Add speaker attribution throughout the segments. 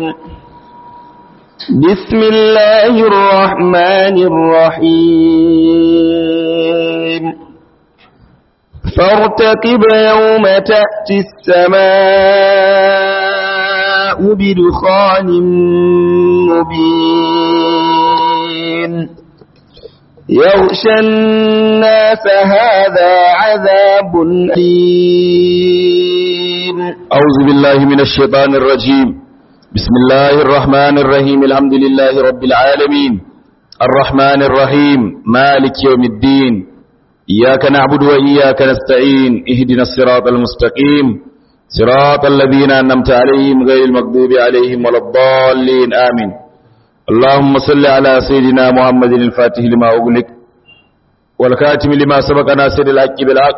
Speaker 1: بسم الله الرحمن الرحيم فارتقب يوم تأتي السماء بدخان مبين يغشى الناس هذا عذاب أليم
Speaker 2: أعوذ بالله من الشيطان الرجيم بسم الله الرحمن الرحيم الحمد لله رب العالمين الرحمن الرحيم مالك يوم الدين إياك نعبد وإياك نستعين اهدنا الصراط المستقيم صراط الذين أنمت عليهم غير المغضوب عليهم ولا الضالين آمين اللهم صل على سيدنا محمد الفاتح لما أغلق والكاتم لما سبق ناصر الحق بالحق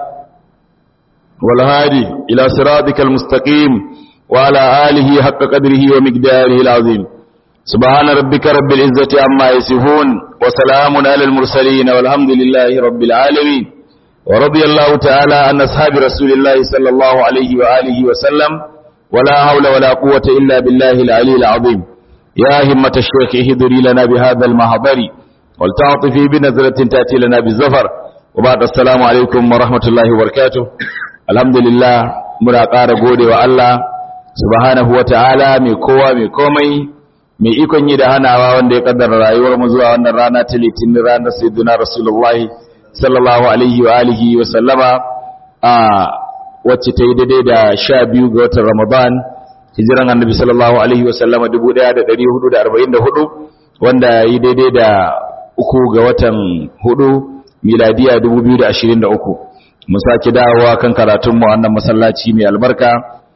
Speaker 2: والهادي إلى صراطك المستقيم وعلى آله حق قدره ومقداره العظيم سبحان ربك رب العزة عما يصفون وسلام على المرسلين والحمد لله رب العالمين ورضي الله تعالى عن أصحاب رسول الله صلى الله عليه وآله وسلم ولا حول ولا قوة إلا بالله العلي العظيم يا همة الشيخ اهدري لنا بهذا المحضر ولتعطفي بنظرة تأتي لنا بالزفر وبعد السلام عليكم ورحمة الله وبركاته الحمد لله muna ƙara gode wa Allah subhanahu wata'ala mai kowa mai komai mai ikon yi da hanawa wanda ya kaddara rayuwar mu zuwa wannan rana ta litinin ranar sayyidina rasulullah sallallahu alaihi wa alihi wa sallama a wacce ta yi daidai da sha biyu ga watan ramadan hijiran annabi sallallahu alaihi wa sallama 1444 wanda ya yi daidai da uku ga watan hudu miladiya 2023 mu sake dawowa kan karatunmu wannan masallaci mai albarka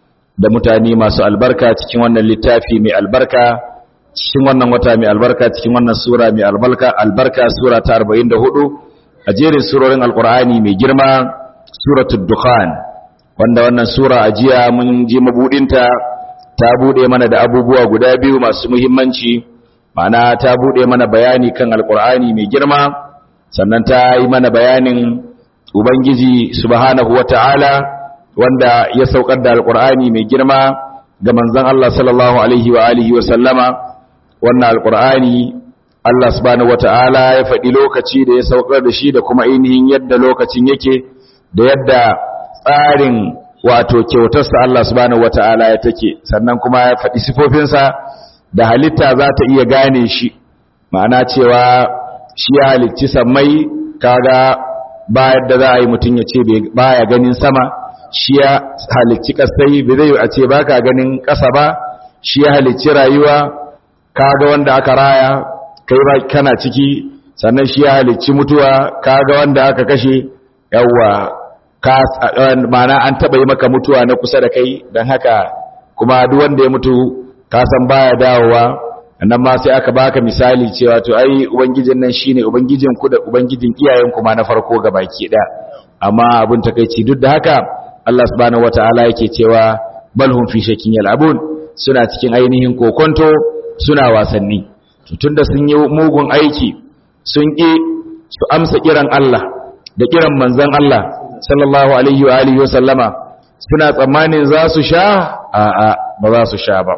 Speaker 2: da mutane masu albarka cikin wannan littafi mai albarka cikin wannan wata mai albarka cikin wannan sura mai albarka albarka sura ta 44 a jerin surorin alkur'ani mai girma suratul dukhan wanda wannan sura a jiya mun ji mabudinta ta bude mana da abubuwa guda biyu masu muhimmanci ma'ana ta bude mana bayani kan alkur'ani mai girma sannan ta yi mana bayanin ubangiji subhanahu wata'ala wanda ya saukar da alkur'ani mai girma ga manzon Allah sallallahu alaihi wa alihi wa sallama wannan alkur'ani Allah subhanahu wata'ala ya faɗi lokaci da ya saukar da shi da kuma ainihin yadda lokacin yake da yadda tsarin wato kyautarsa Allah subhanahu wata'ala ya take sannan kuma ya faɗi sifofinsa da halitta za ta iya gane shi ma'ana cewa shi ya halicci sammai kaga ba yadda za a yi mutum ya ce baya ganin sama shi ya halicci kasai bai zai a ce baka ganin ƙasa ba shi ya halicci rayuwa kaga wanda aka raya kai ba kana ciki sannan shi ya halicci mutuwa kaga wanda aka kashe yawa ka mana an taba yi maka mutuwa na kusa da kai dan haka kuma duk wanda ya mutu ka san baya dawowa nan ma sai aka baka misali cewa to ai ubangijin nan shine ubangijin ku da ubangijin iyayen ku ma na farko gabaki da amma abun takeici duk da haka Allah subhanahu wataala yake cewa balhum fi shakin yal'abun suna cikin ainihin kokonto suna wasanni tunda sun yi mugun aiki sun ƙi su amsa kiran Allah da kiran manzon Allah sallallahu alaihi wa alihi wasallama suna tsammanin za su sha a'a ba za su sha ba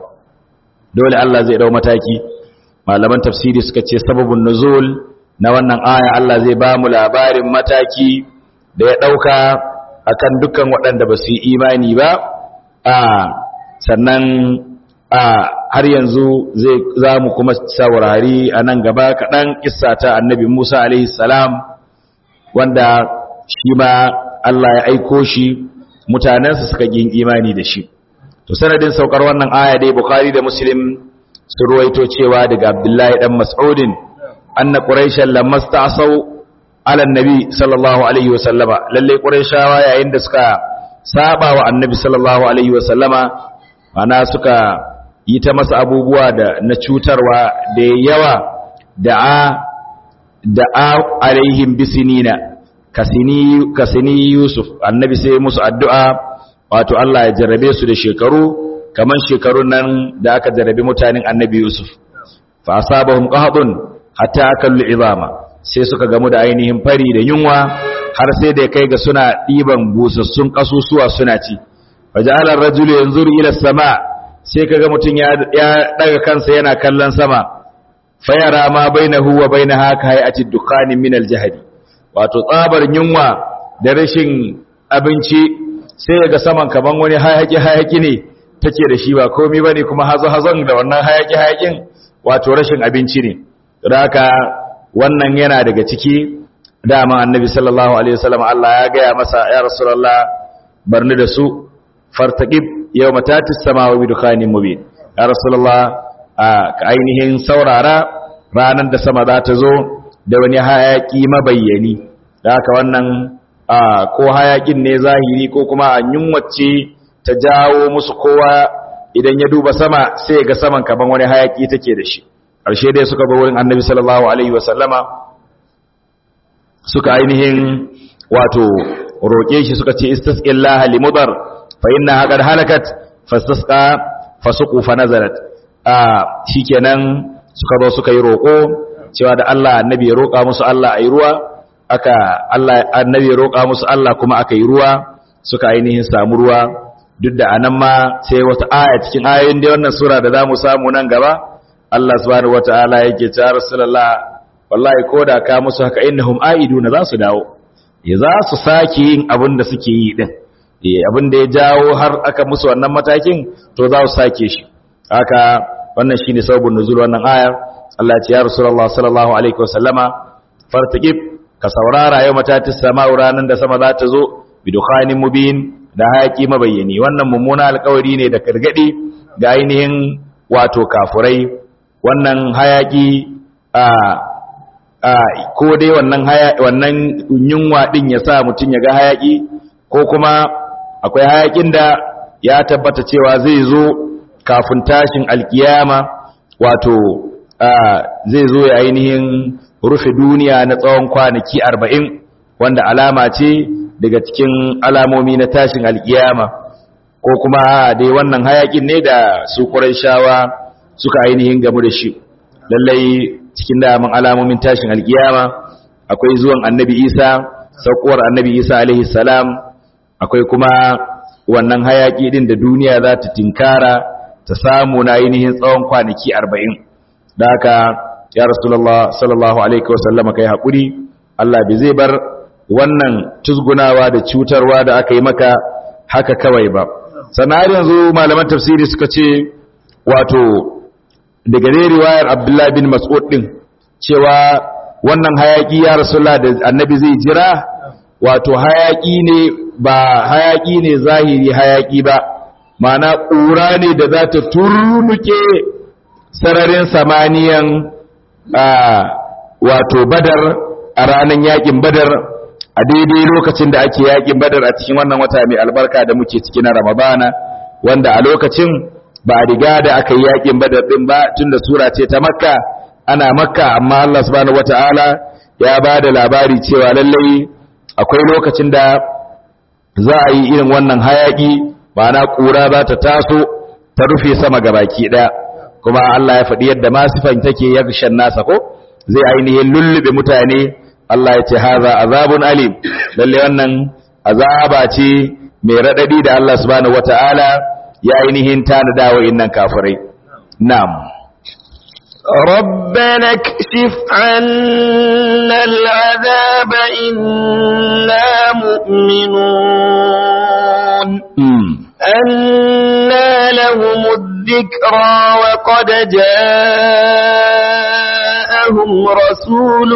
Speaker 2: dole Allah zai dau mataki malaman tafsiri suka ce sababun nuzul na wannan aya Allah zai ba mu labarin mataki da ya dauka akan dukkan waɗanda ba su yi imani ba a sannan a har yanzu zai za mu kuma saurari a nan gaba kaɗan ƙissa ta annabi Musa alaihi salam wanda shi ma Allah ya aiko shi mutanensa suka yin imani da shi to sanadin saukar wannan aya dai Bukhari da Muslim sun ruwaito cewa daga Abdullahi dan Mas'udin anna quraishan lamma sta'saw ala annabi sallallahu alaihi wasallama lalle quraishawa yayin da suka saba wa annabi sallallahu alaihi wasallama ana suka yi ta masa abubuwa da na cutarwa da yawa da'a da'a alaihim bisinina kasini kasini Yusuf annabi sai musu addu'a wato Allah ya jarrabe su da shekaru kaman shekarun nan da aka jarrabe mutanen annabi Yusuf fa asabahum qahdun hatta akallu izama sai suka gamu da ainihin fari da yunwa har sai da kai ga suna diban busassun kasusuwa suna ci faja'ala ar-rajulu yanzuru ila sama sai kaga mutum ya ya daga kansa yana kallon sama fayara ma bainahu wa bainaha ka hayati dukkani min aljahdi wato tsabar yunwa da rashin abinci sai ga saman kaman wani hayaki hayaki ne take da shi ba komai bane kuma hazo hazon da wannan hayaki hayakin wato rashin abinci ne don haka wannan yana daga ciki dama annabi sallallahu alaihi wasallam Allah ya gaya masa ya rasulullah barni da su fartaqib yawma tatis samawa bi dukhanin mubin ya rasulullah ka ainihin saurara ranar da sama za ta zo da wani hayaki mabayyani da haka wannan ko hayakin ne zahiri ko kuma an yunwace ta jawo musu kowa idan ya duba sama sai ga saman kaman wani hayaki take da shi ƙarshe dai suka bar wurin annabi sallallahu alaihi wasallama suka ainihin wato roƙe shi suka ce istasqillaha limudar fa inna qad halakat fastasqa fasuqu fa nazarat a shikenan suka zo suka yi roƙo cewa da Allah annabi ya roƙa musu Allah ayi ruwa aka Allah annabi ya roƙa musu Allah kuma aka yi ruwa suka ainihin samu ruwa duk da anan ma sai wata aya cikin ayoyin da wannan sura da zamu samu nan gaba Allah subhanahu wataala yake cewa rasulullah wallahi koda ka musu haka innahum aiduna za su dawo ya za su sake yin abin da suke yi din eh abin da ya jawo har aka musu wannan matakin to za su sake shi haka wannan shine sababin nuzul wannan ayar Allah ya ce ya rasulullah sallallahu alaihi wasallama fartaqib ka saurara yau matatis sama'u ranan da sama za ta zo bidukhanin mubin da hayaki mabayyani wannan mummuna alkawari ne da kargadi ga ainihin wato kafurai wannan hayaki a a ko dai wannan haya wannan yunwa din ya sa mutun ya ga hayaki ko kuma akwai hayakin da ya tabbata cewa zai zo kafin tashin alkiyama wato zai zo ya ainihin rufe duniya na tsawon kwanaki arba'in wanda alama ce daga cikin alamomi na tashin alkiyama ko kuma dai wannan hayakin ne da su shawa suka ainihin gamu da shi lallai cikin daman alamomin tashin alkiyama akwai zuwan annabi isa saukuwar annabi isa alaihi salam akwai kuma wannan hayaki din da duniya za ta tinkara ta samu na ainihin tsawon kwanaki arba'in da haka ya rasulullah sallallahu alaihi wasallama kai haƙuri Allah bai zai bar wannan tuzgunawa da cutarwa da aka yi maka haka kawai ba sannan yanzu malaman tafsiri suka ce wato daga ne riwayar abdullahi bin mas'ud din cewa wannan hayaki ya rasulullah da annabi zai jira wato hayaki ne ba hayaki ne zahiri hayaki ba ma'ana ƙura ne da za ta turnuke sararin samaniyan wato badar a ranar yakin badar a daidai lokacin da ake yakin badar a cikin wannan wata mai albarka da muke ciki na ramadana wanda a lokacin ba a riga da aka yi yakin badar din ba tunda sura ce ta makka ana makka amma Allah subhanahu wataala ya ba da labari cewa lallai akwai lokacin da za a yi irin wannan hayaki ma'ana ƙura za ta taso ta rufe sama gabaki ɗaya kuma Allah ya faɗi yadda masifan take yakshan nasa ko zai ainihin lullube mutane Allah ya ce haza azabun alim lalle wannan azaba ce mai radadi da Allah subhanahu wataala ya ainihin tanada wa innan kafirai na'am
Speaker 1: ربنا اكشف عنا العذاب إنا مؤمنون أنا لهم الذكرى وقد جاءهم رسول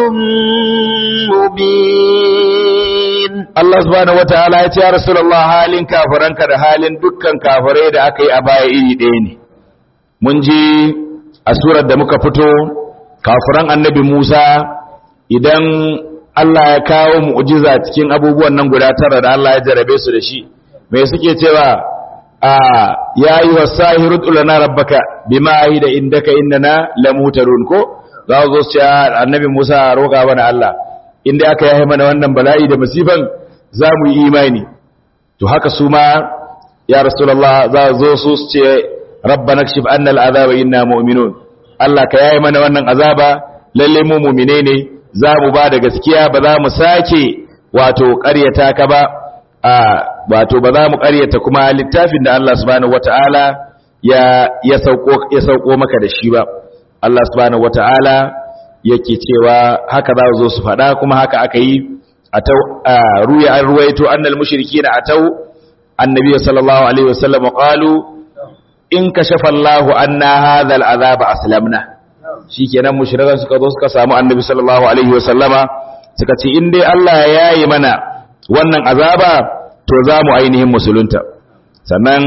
Speaker 1: مبين
Speaker 2: Allah subhanahu wataala ya ce ya Rasulullah halin kafiranka da halin dukkan kafirai da aka yi a baya iri ɗaya ne mun ji a surar da muka fito kafiran annabi Musa idan Allah ya kawo mu'jiza cikin abubuwan nan guda tara da Allah ya jarabe su da shi me suke cewa a ya yi wa sahiru tulana rabbaka bima ahida indaka innana lamutarun ko za zo su ce annabi Musa roƙa mana Allah inda aka yi mana wannan bala'i da masifan za mu yi imani to haka su ma ya rasulullah za zo su ce rabbana kshif anna al'azaba inna mu'minun Allah ka yayi mana wannan azaba lalle mu mu'mine ne za mu ba da gaskiya ba za mu sake wato ƙaryata ka ba a wato ba za mu ƙaryata kuma littafin da Allah subhanahu wataala ya ya sauko ya sauko maka da shi ba Allah subhanahu wataala yake cewa haka za zo su faɗa kuma haka aka yi atau ruya an ruwaito annal mushrikina atau annabi sallallahu alaihi wasallam qalu in kashafa Allahu anna hadha al'azab aslamna shikenan mushrikan suka zo suka samu annabi sallallahu alaihi wasallama suka ce in dai Allah ya yi mana wannan azaba to za mu ainihin musulunta sannan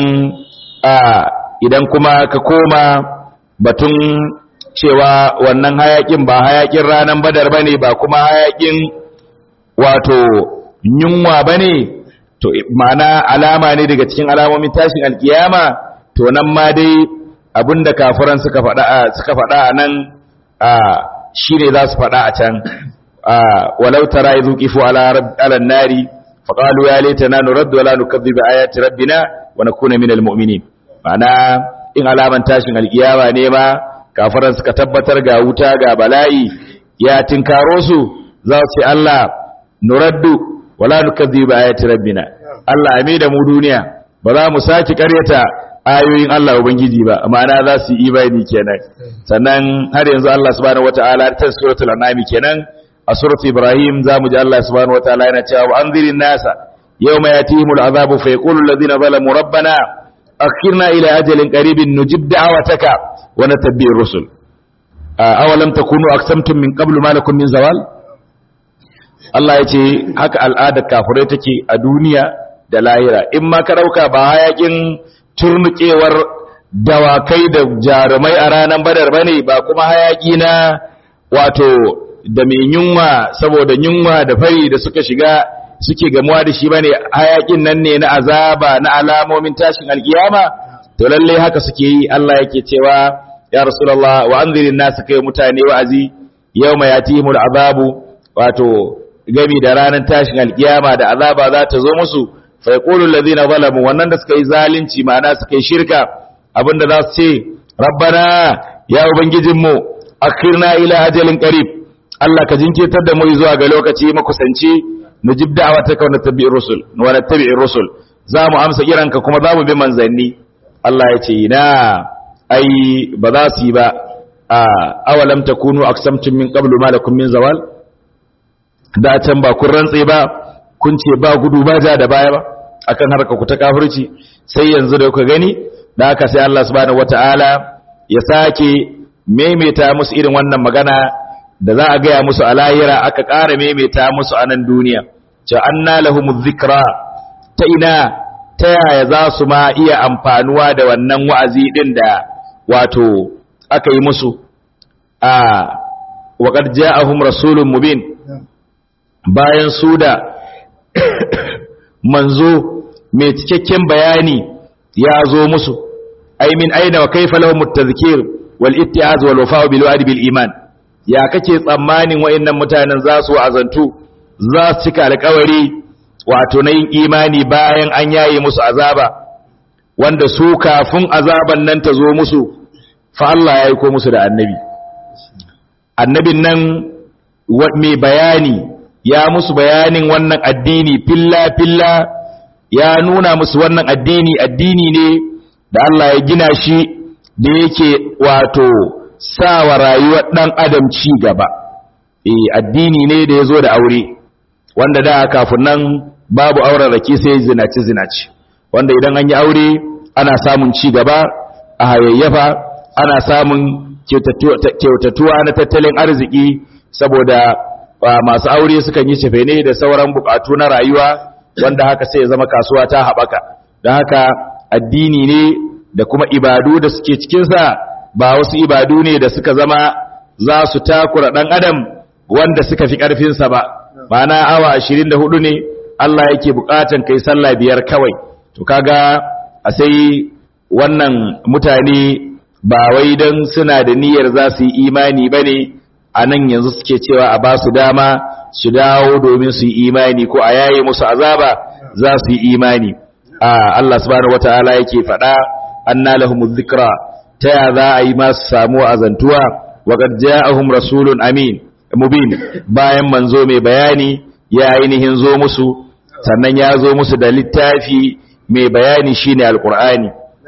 Speaker 2: idan kuma ka koma batun cewa wannan hayakin ba hayakin ranar badar bane ba kuma hayakin wato yunwa bane to ma'ana alama ne daga cikin alamomin tashin alkiyama to nan ma dai abinda kafiran suka faɗa suka faɗa a nan shine za su faɗa a can walau tara idhu qifu ala ala nari faqalu ya laitana nuraddu wala nukadhibu ayati rabbina wa nakuna minal mu'minin ma'ana in alaman tashin alkiyama ne ma kafiran suka tabbatar ga wuta ga bala'i ya tinkaro su za su ce Allah nuraddu wala nukadhibu ayati rabbina Allah ame da mu duniya ba za mu saki karyata ayoyin Allah ubangiji ba ma'ana za su yi imani kenan sannan har yanzu Allah subhanahu wataala ta suratul an'am kenan a suratul ibrahim zamu ji Allah subhanahu wataala yana cewa anzirin nasa yawma yatihimul azabu fa yaqulu alladhina zalamu rabbana akhirna ila ajalin qaribin nujib da'wataka wa natabbi'ir rusul awalam takunu aqsamtum min qablu ma lakum min zawal Allah ya ce haka al'adar kafirai take a duniya da lahira in ma ka dauka ba hayakin turnukewar dawakai da jarumai a ranar badar bane ba kuma hayaki na wato da mai yunwa saboda yunwa da fari da suka shiga suke gamuwa da shi bane hayakin nan ne na azaba na alamomin tashin alkiyama to lalle haka suke yi Allah yake cewa ya rasulullah wa anzirin nas kai mutane wa'azi yawma yatihimul azabu wato gami da ranar tashin alkiyama da azaba za ta zo musu fa yaqulu alladhina zalamu wannan da suka yi zalunci ma'ana suka yi shirka abinda za su ce rabbana ya ubangijinmu akhirna ila ajalin qarib Allah ka jinkirtar da mu zuwa ga lokaci makusanci nujib da'wataka wa nattabi'ir rusul wa nattabi'ir rusul za mu amsa kiranka kuma za mu bi manzanni Allah ya ce ina ai ba za su yi ba a awalam takunu aqsamtum min qablu ma lakum min zawal da can ba kun rantse ba kun ce ba gudu ba ja da baya ba akan harka ku ta kafirci sai yanzu da kuka gani da haka sai Allah subhanahu wataala ya sake maimaita musu irin wannan magana da za a gaya musu a lahira aka ƙara maimaita musu a nan duniya ce anna lahumuz zikra ta ina ta yaya za su ma iya amfanuwa da wannan wa'azi din da wato aka yi musu a waƙar ja'ahum rasulun mubin bayan su da manzo mai cikakken bayani ya zo musu ai min aina wa kaifa lahum at-tadhkir wal ittiaz wal wafa' bil wa'd bil iman ya kake tsammanin wayannan mutanen za su azantu za su cika alƙawari wato na yin imani bayan an yaye musu azaba wanda su kafin azaban nan ta zo musu fa Allah ya aiko musu da annabi annabin nan mai bayani ya musu bayanin wannan addini filla filla ya nuna musu wannan addini addini ne da Allah ya gina shi da yake wato sawa rayuwar dan adam ci gaba eh addini ne da ya zo da aure wanda da kafin nan babu auren rake sai zinaci zinaci wanda idan an yi aure ana samun ci gaba a hayayyafa ana samun kyautatuwa na tattalin arziki saboda masu aure sukan yi cefene da sauran bukatu na rayuwa wanda haka sai ya zama kasuwa ta haɓaka don haka addini ne da kuma ibadu da suke cikinsa ba wasu ibadu ne da suka zama za su takura ɗan adam wanda suka fi ƙarfinsa ba ma'ana awa ashirin da hudu ne Allah yake bukatan kai sallah biyar kawai to kaga a sai wannan mutane ba wai don suna da niyyar za su yi imani ba ne a nan yanzu suke cewa a ba su dama su dawo domin su yi imani ko a yaye musu azaba za su yi imani a Allah subhanahu wata'ala yake faɗa anna lahumuz zikra ta ya za a yi masu samu azantuwa wa qad ja'ahum rasulun amin mubin bayan manzo mai bayani ya ainihin zo musu sannan ya zo musu da littafi mai bayani shine alqur'ani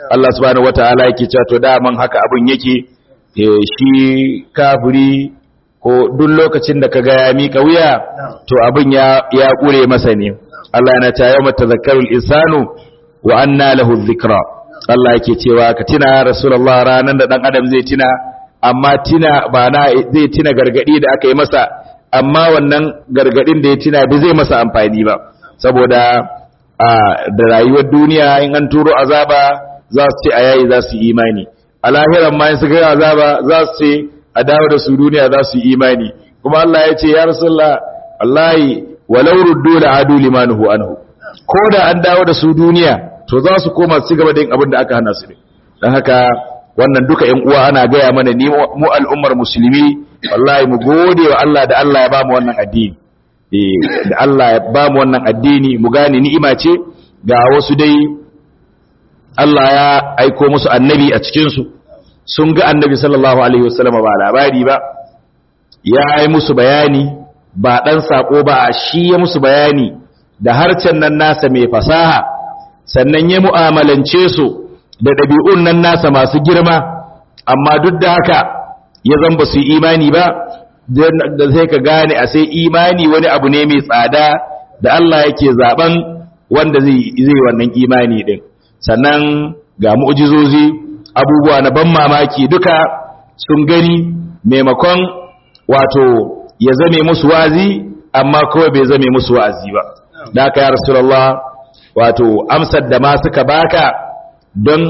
Speaker 2: Allah subhanahu wataala yake cewa to daman haka abun yake eh, shi kafiri ko duk lokacin da kaga ya mika wuya to abin ya ya kure masa ne Allah yana ta yawma tazakkarul insanu wa anna lahu dhikra Allah yake cewa ka tina ya rasulullah ranan da dan adam zai tina amma tina ba na zai tina gargadi da aka yi masa amma wannan gargadin da ya tina bai zai masa amfani ba saboda a da rayuwar duniya in an turo azaba za su ce a yayi za su yi imani a lahiran ma in su ga azaba za su ce a dawo da su duniya za su yi imani kuma Allah ya ce ya rasulullah wallahi walau ruddu la adu limanuhu anhu ko da an dawo da su duniya to za su koma su gaba da yin abin da aka hana su ne don haka wannan duka ƴan uwa ana gaya mana ni mu al'ummar musulmi wallahi mu gode wa Allah da Allah ya ba mu wannan addini eh da Allah ya ba mu wannan addini mu gane ni'ima ce ga wasu dai Allah ya aiko musu annabi a cikin su sun ga annabi sallallahu alaihi wasallam ba labari ba ya yi musu bayani ba dan sako ba shi ya musu bayani da harcen nan nasa mai fasaha sannan ya mu'amalance su da ɗabi'un nan nasa masu girma amma duk da haka ya zan ba su imani ba da sai ka gane a sai imani wani abu ne mai tsada da Allah yake zaben wanda zai zai wannan imani din sannan ga mu'jizozi abubuwa na ban mamaki duka sun gani maimakon wato ya zame musu wazi amma kawai bai zame musu wa'azi ba da haka ya rasulullah wato amsar da ma suka baka don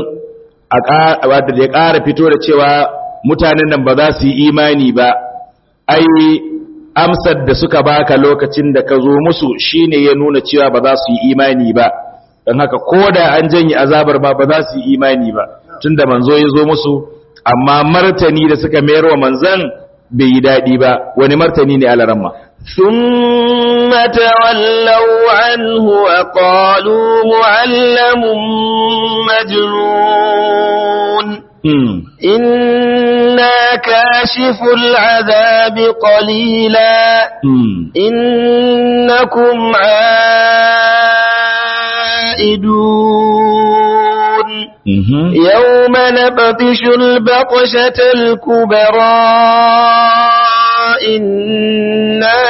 Speaker 2: a ya ƙara fito da cewa mutanen nan ba za su yi imani ba ai amsar da suka baka lokacin da ka zo musu shine ya nuna cewa ba za su yi imani ba don haka ko da an janye azabar ba ba za su yi imani ba tunda manzo ya zo musu amma martani da suka mayar wa manzan bai yi daɗi ba wani martani ne alaramma
Speaker 1: ثم تولوا عنه وقالوا معلم مجنون إنا كاشف العذاب قليلا إنكم عائدون يوم نبطش البطشة الكبرى إنا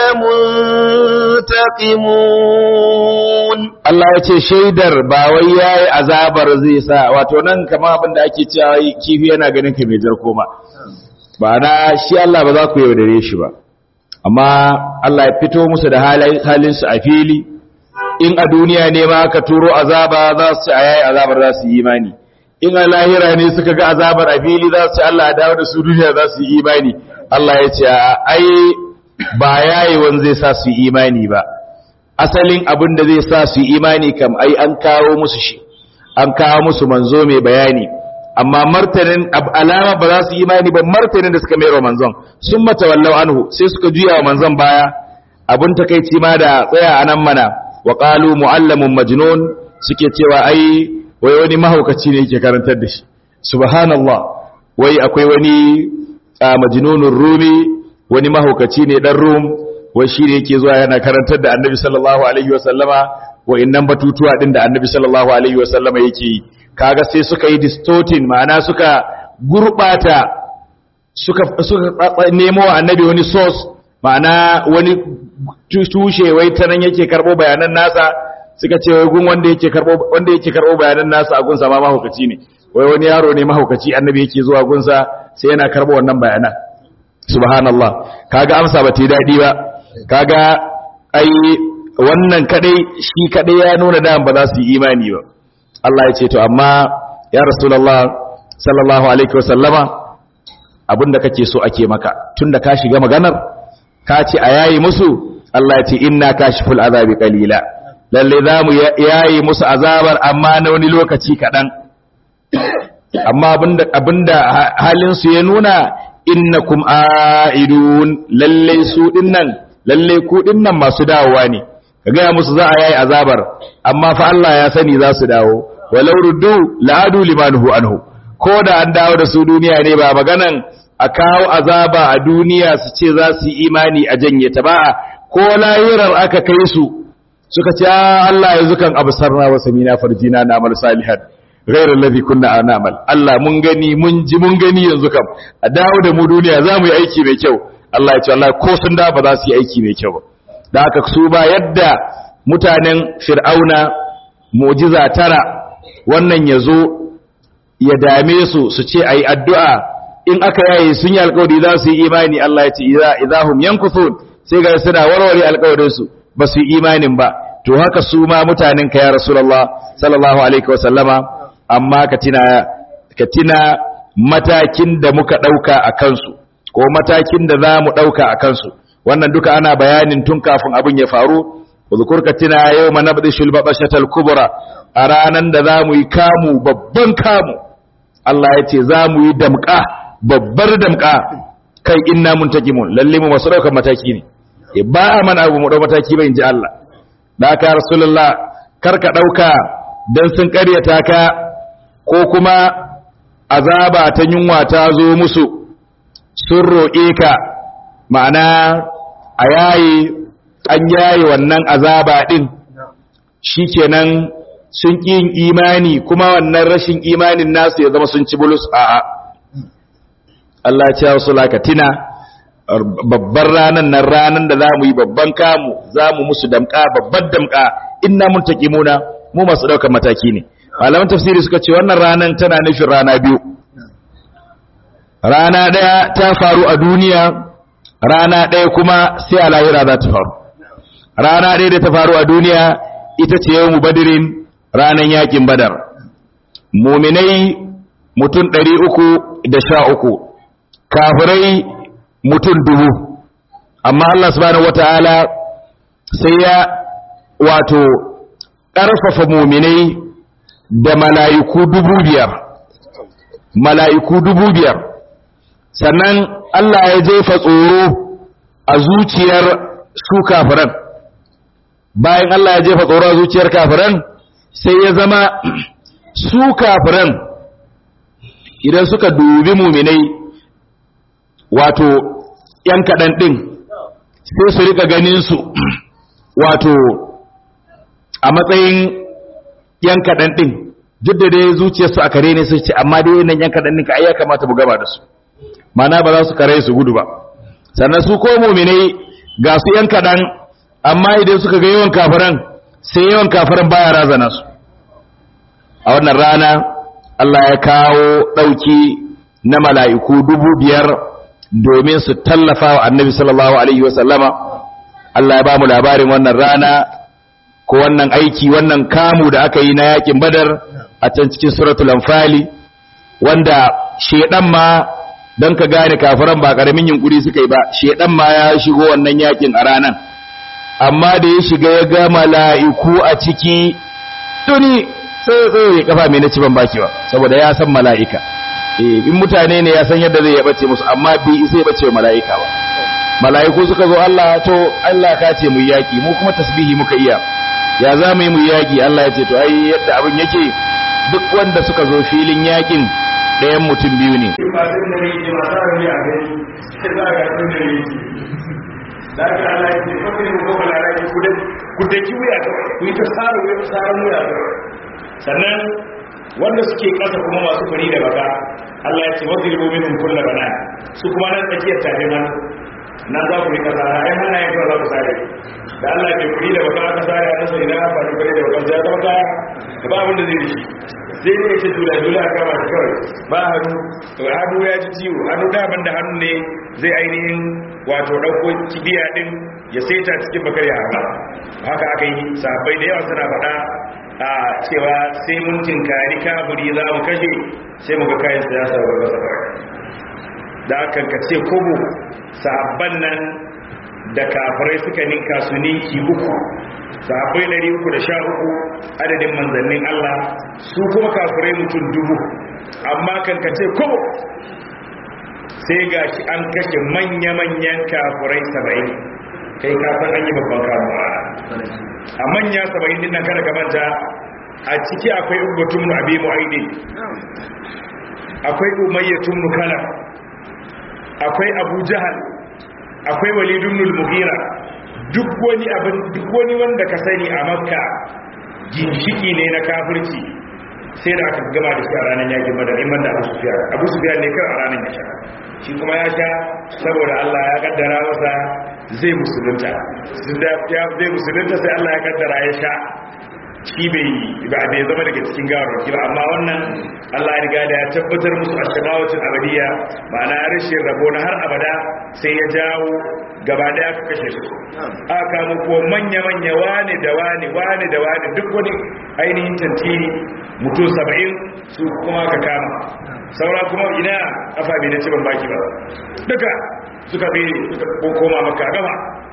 Speaker 1: منتقمون
Speaker 2: Allah ya ce shaidar ba wai yayi azabar zai sa wato nan kamar abin da ake cewa kifi yana ganin ka mai jarko ma ba na shi Allah ba za ku yaudare shi ba amma Allah ya fito musu da halin su a fili in a duniya ne ma ka turo azaba za su ci ayayi azabar za su yi imani in a lahira ne suka ga azabar a fili za su ci Allah ya dawo da su duniya za su yi imani Allah ya ce ai ba yayewan zai sa su yi imani ba asalin abin da zai sa su yi imani kam ai an kawo musu shi an kawo musu manzo mai bayani amma martanin alama ba za su yi imani ba martanin da suka mai wa manzon sun mata wallau anhu sai suka juya wa manzon baya abin takaici ma da tsaya a nan mana wa qalu muallamun majnun suke cewa ai wai wani mahaukaci ne yake karantar da shi subhanallah wai akwai wani a majnunun rumi wani mahaukaci ne dan rum wai shi ne yake zuwa yana karantar da annabi sallallahu alaihi wasallama wa innan batutuwa din da annabi sallallahu alaihi wasallama yake yi kaga sai suka yi distorting ma'ana suka gurbata suka suka nemo wa annabi wani source ma'ana wani tushe wai ta nan yake karbo bayanan nasa suka ce wai gun wanda yake karbo wanda yake karbo bayanan nasa a gunsa ma mahaukaci ne wai wani yaro ne mahaukaci annabi yake zuwa gunsa sai yana karbo wannan bayanan subhanallah kaga amsa ba ta yi daɗi ba kaga ai wannan kadai shi kadai ya nuna da ba za su yi imani ba Allah ya ce to amma ya rasulullah sallallahu alaihi wasallama abinda kake so ake maka tunda ka shiga maganar ka ce a yayi musu Allah ya ce inna kashiful azabi qalila lalle za mu yayi musu azabar amma na wani lokaci kaɗan amma abinda abinda halin su ya nuna innakum aidun lalle su dinnan lalle ku dinnan masu dawowa ne ka gaya musu za a yayi azabar amma fa Allah ya sani za su dawo walau ruddu la'adu limanhu anhu ko da an dawo da su duniya ne ba maganan a kawo azaba a duniya su ce za su yi imani a janye ta ba ko lahirar aka kai su suka ce Allah yanzu kan absarna wa samina farjina na amal salihan ghayra alladhi kunna na'mal Allah mun gani mun ji mun gani yanzu kam a dawo da mu duniya za mu yi aiki mai kyau Allah ya ce Allah ko sun da ba za su yi aiki mai kyau ba da haka su ba yadda mutanen fir'auna mu'jiza tara wannan yazo ya dame su su ce ayi addu'a in aka yaye sun yi alƙawari za su yi imani Allah ya ce idza idahum yankuthun sai ga suna warware alƙawarin su ba su yi imanin ba to haka su ma mutanen ka ya rasulullah sallallahu alaihi wasallama amma ka tina ka tina matakin da muka dauka a kansu ko matakin da za mu dauka a kansu wannan duka ana bayanin tun kafin abin ya faru uzkur ka tina yawma nabdishul babashatal kubra a ranan da za mu yi kamu babban kamu Allah ya ce za mu yi damka babbar damka kai inna muntakimun lalle mu masu daukar mataki ne e ba a mana abu mu dau mataki ba inji Allah da ka rasulullah kar ka dauka dan sun karyata ka ko kuma azaba ta yunwa ta zo musu sun roƙe ka ma'ana a yayi an yayi wannan azaba din shikenan sun ƙi yin imani kuma wannan rashin imanin nasu ya zama sun ci bulus a'a Allah ya ce wasu lakatina babbar ranan nan ranan da za mu yi babban kamu za mu musu damka babbar damka inna mun muna mu masu ɗaukar mataki ne malaman tafsiri suka ce wannan ranan tana nufin rana biyu rana ɗaya ta faru a duniya rana ɗaya kuma sai a lahira za ta faru rana ɗaya da ta faru a duniya ita ce yau mu badirin ranan yakin badar muminai mutum ɗari uku da sha uku kafirai mutum dubu amma Allah subhanahu wata'ala sai ya wato ƙarfafa muminai da mala'iku dubu biyar mala'iku dubu biyar sannan Allah ya jefa tsoro a zuciyar su kafiran bayan Allah ya jefa tsoro a zuciyar kafiran sai ya zama su kafiran idan suka dubi muminai wato ‘yan kaɗan ɗin sai su rika ganin su wato a matsayin ‘yan kaɗan ɗin duk da dai zuciyarsu a kare ne su ce amma dai nan ‘yan kaɗan ɗin ka ya kamata mu gaba da su mana ba za su kare su gudu ba sannan su ko muminai ga su ‘yan kaɗan amma idan suka ga yawan kafiran sai yawan kafiran baya razana su a wannan rana Allah ya kawo ɗauki na mala'iku dubu biyar domin su tallafa wa annabi sallallahu Alaihi wasallama Allah ya ba mu labarin wannan rana ko wannan aiki wannan kamu da aka yi na yakin badar a can cikin suratul anfali wanda shedan ma don ka gane kafiran ba karamin yunkuri suka yi ba shedan ma ya shigo wannan yakin a ranan amma da ya shiga ya ga mala'iku a ciki tuni sai tsaye kafa mai na ci ban baki ba saboda ya san mala'ika in mutane ne ya san yadda zai ya bace musu amma bi sai bace wa mala'ika ba mala'iku suka zo Allah to Allah ka ce mu yaki mu kuma tasbihi muka iya ya za mu yi mu yaki Allah ya ce to ai yadda abin yake duk wanda suka zo filin yakin ɗayan mutum biyu ne
Speaker 3: da aka Allah ya ce fakirin ko balara ki ku ku daki wuya kawai ku yi ta tsara wuya tsara wuya kawai sannan wanda suke kasa kuma masu fari da baka Allah ya ce wadribu minhum kullu bana su kuma nan tsakiyar tafi man nan za ku yi kasa ai hana yin za ku sare da Allah ke fari da baka aka sare a sai idan aka fari da baka ya zama kaya ba abin da zai yi sai ne ce dula dula kama shi kawai ba hannu hannu ya ji ciwo hannu daban da hannu ne zai ainihin wato ɗauko kibiya ɗin ya saita cikin bakar ya haɓa haka aka yi sahabbai da yawa suna faɗa a cewa sai mun tinkari kaburi za mu kashe sai mu ga kayan siyasa wa gasa kawai da aka kace kobo sahabban nan da kafirai suka ninka su ninki uku sahabbai ɗari uku da sha uku adadin manzannin Allah su kuma kafirai mutum dubu amma kan kace kobo sai ga shi an kashe manya-manyan kafirai saba'in kai kafin an yi babban kamuwa a manya saba'in din nan kada ka manta a ciki akwai ubatun mu abi mu'aidin akwai umayyatun mu kala akwai abu jahal akwai walidun mughira duk wani abin duk wani wanda ka sani a makka ginshiki ne na kafirci sai da aka gama da shi a ranar yakin badar in banda abu sufiya abu sufiya ne kan a ranar ya sha shi kuma ya sha saboda Allah ya kaddara masa zai musulunta ya zai musulunta sai Allah ya kaddara ya sha shi bai ba bai zama daga cikin gawar ba amma wannan Allah ya riga da ya tabbatar musu a shamawatin abadiya ma'ana rashin rabo na har abada sai ya jawo gaba da aka kashe su aka kamo ko manya-manya wane da wane wane da wane duk wani ainihin tantini mutum saba'in su kuma ka kama saura kuma ina kafa bai na ban baki ba duka suka bi suka koma maka gama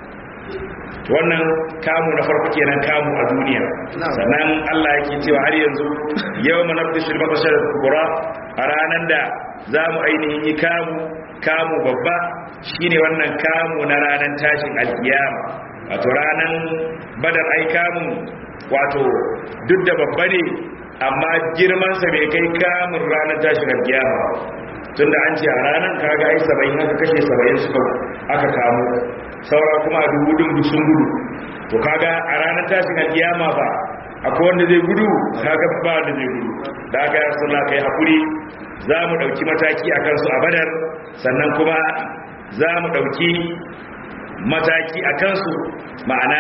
Speaker 3: wannan kamu na farko kenan kamu a duniya sannan Allah yake cewa har yanzu yau manabdishil mabashar kubura a ranar da za mu ainihin yi kamu kamu babba shine wannan kamu na ranar tashin alkiyama wato ranar badar ai kamu wato duk da babba ne amma girmansa bai kai kamun ranar tashin alkiyama tunda an ce a ranar kaga ai saba'in aka kashe saba'in suka aka kamu saura kuma a dubu din sun gudu to kaga a ranar tashin alkiyama ba akwai wanda zai gudu kaga ba wanda zai gudu da aka yi rasulullah kai hakuri za mu ɗauki mataki a kansu a badar sannan kuma za mu ɗauki mataki a kansu ma'ana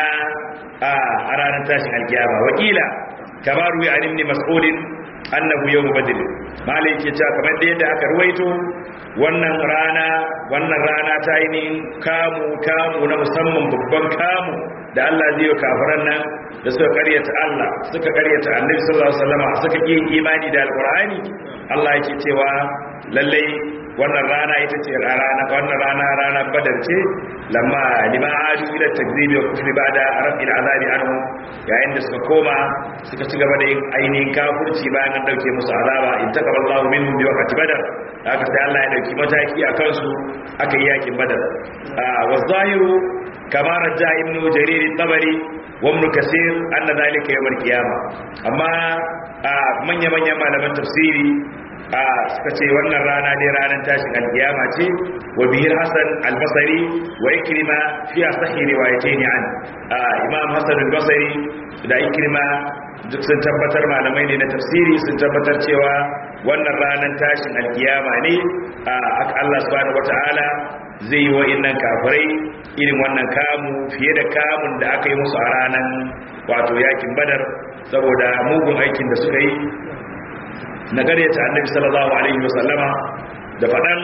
Speaker 3: a ranar tashin alkiyama wakila kamar ruwa a nimni mas'ulin annahu yawm badr malai ke cewa kamar da yadda aka ruwaito wannan rana wannan rana ta yi ne kamu kamu na musamman babban kamu da Allah zai yi kafiran nan da suka karyata Allah suka karyata Annabi sallallahu alaihi wasallam suka yi imani da alqur'ani Allah yake cewa lallai wannan rana ita ce rana wannan rana rana badar ce lamma lima aju ila takzibi wa kufri ba'da rabbil azabi anhu yayin da suka koma suka ci gaba da yin ainihin kafirci bayan an dauke musu azaba in taqabbalallahu minhum bi waqti badar haka sai Allah ya dauki mataki a kansu aka yi yakin badar wa zahiru kama rajja ibnu jarir tabari wa ibn kasir anna zalika yawm al-qiyamah amma manya manyan malaman tafsiri a suka ce wannan rana dai ranar tashin alkiyama ce wa bihir hasan albasari wa ikrima fi asahi riwayatayn an imam hasan albasari da ikrima duk sun tabbatar malamai ne na tafsiri sun tabbatar cewa wannan ranar tashin alkiyama ne Allah subhanahu wataala zai yi wa'annan kafirai irin wannan kamu fiye da kamun da aka yi musu a ranar wato yakin badar saboda mugun aikin da suka yi na ta annabi sallallahu alaihi wasallama da faɗan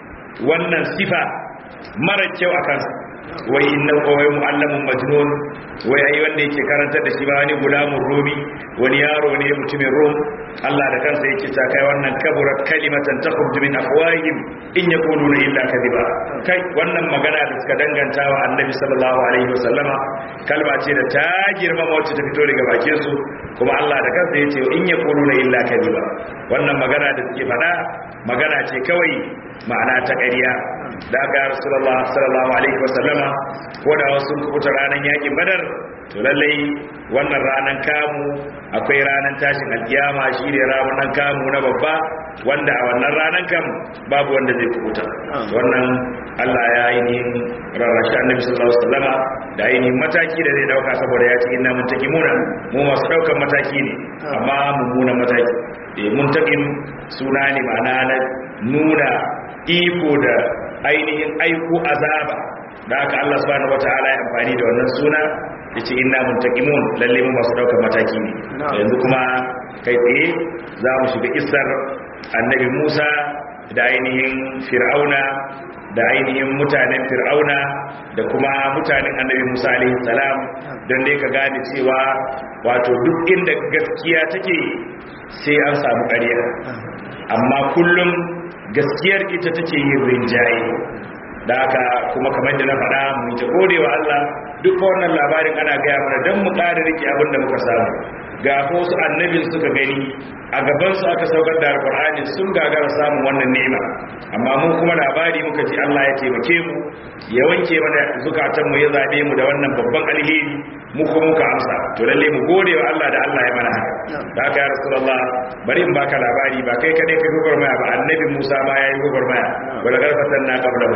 Speaker 3: wannan sifa mara kyau a kansa wai inna wai mu'allamun majnun wai ai wanda yake karantar da shi ba wani gulamun romi wani yaro ne mutumin rom Allah da kansa yake ta kai wannan kaburat kalimatan takhruju min afwahihim in yaquluna illa kadhiba kai wannan magana da suka danganta wa annabi sallallahu alaihi wasallama kalma ce da ta girmama wacce ta fito daga bakin su kuma Allah da kansa yace in yaquluna illa kadhiba wannan magana da suke faɗa magana ce kawai ma'ana ta ƙarya da ga rasulullah sallallahu alaihi wasallama ko da wasu kubuta ranar yakin badar to lallai wannan ranar kamu akwai ranar tashin alkiyama shi ne ranar kamu na babba wanda a wannan ranar kam babu wanda zai kubuta wannan Allah ya ainihin rarrashi annabi sallallahu alaihi wasallama da ainihin mataki da zai dauka saboda ya ce inna muntakimuna mu masu daukan mataki ne amma mummunan mataki eh muntakim suna ne ma'ana na nuna iko da ainihin aiko azaba da aka Allah subhanahu wataala ya amfani da wannan suna yace inna muntaqimun lalle mu masu daukar mataki ne yanzu kuma kai tsaye za mu shiga isar annabi Musa da ainihin Fir'auna da ainihin mutanen Fir'auna da kuma mutanen annabi Musa alaihi salam don dai ka gane cewa wato duk inda gaskiya take sai an samu ƙarya amma kullum gaskiyar ita take yin rinjaye da haka kuma kamar da na faɗa mu ta gode wa Allah duk wannan labarin ana gaya mana don mu ƙara rike abin da muka samu ga wasu annabin suka gani a gaban su aka saukar da alƙur'ani sun gagara samun wannan nema amma mu kuma labari muka ji Allah ya taimake mu ya wanke mana zukatan mu ya zabe mu da wannan babban alheri mu kuma muka amsa to lalle mu gode wa Allah da Allah ya mana haka da haka ya rasulullah bari in baka labari ba kai kadai kai gugurmaya ba annabi Musa ma yayi gugurmaya wala garfatan na qablahu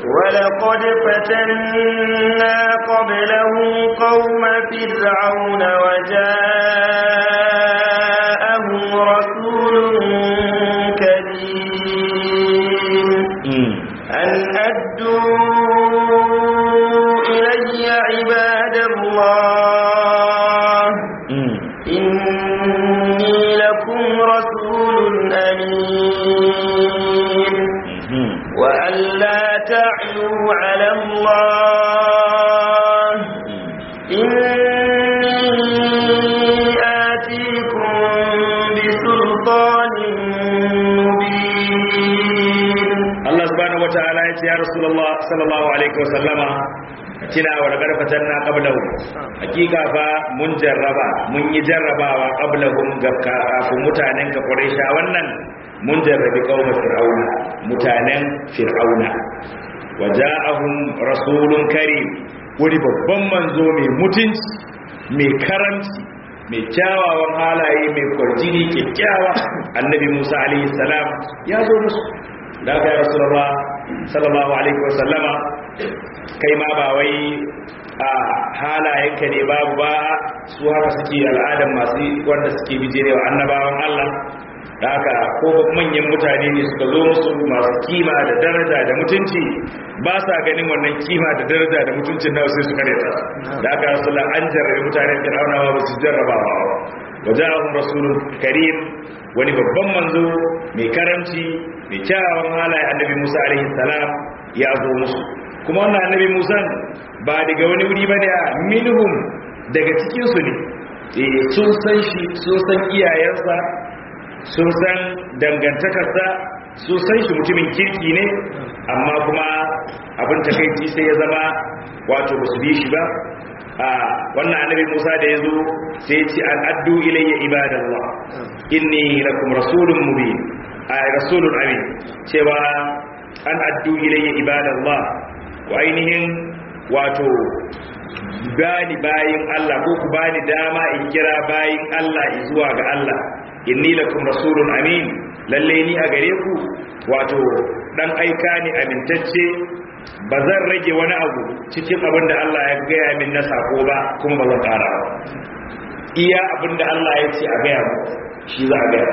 Speaker 1: ولقد فتنا قبله قوم فرعون وجاءهم رسول كريم أن أدوا إلي عباد الله إني لكم رسول أمين وأن لا تعلوا على الله إني آتيكم بسلطان مبين
Speaker 3: Allah subhanahu wataala ya ce ya Rasulullah sallallahu alaihi wasallama kina wa laqad fatanna qablahu hakika fa mun jarraba mun yi jarrabawa qablahum ga kafin mutanen ka Quraisha wannan mun jarrabi qaumar fir'auna mutanen fir'auna waja'ahum rasulun karim wani babban manzo mai mutunci mai karanci mai kyawawan halaye mai kwarjini kyakkyawa annabi Musa alaihi salam ya zo musu da aka yi rasulullah sallallahu alaihi wasallama kai ma ba wai a halayenka ne babu ba su haka suke al'adar masu wanda suke bijirewa annabawan Allah da haka ko manyan mutane ne suka zo musu masu kima da daraja da mutunci ba sa ganin wannan kima da daraja da mutuncin nawa sai su kare ta da aka rasulullah an jarrabe mutanen fir'aunawa ba su jarrabawa waja'ahum rasulun karim wani babban manzo mai karamci mai kyawawan halaye annabi Musa alaihi salam ya zo musu kuma wannan annabi Musa ba daga wani wuri ba ne minhum daga cikin su ne eh sun san shi sun san iyayensa sun san dangantakarsa sun san shi mutumin kirki ne amma kuma abin takaici sai ya zama wato ba su bi shi ba a wannan annabi Musa da yazo sai ce an addu ilayya ibadallah inni lakum rasulun mubin ay rasulun amin cewa an addu ilayya ibadallah wa ainihin wato bani bayin Allah ko ku bani dama in kira bayin Allah zuwa ga Allah inni lakum rasulun amin lalle ni a gare ku wato dan aika ni amintacce ba zan rage wani abu cikin abin da Allah ya gaya min na sako ba kuma ba zan ƙara ba iya abin da Allah ya ce a gaya mu shi za a gaya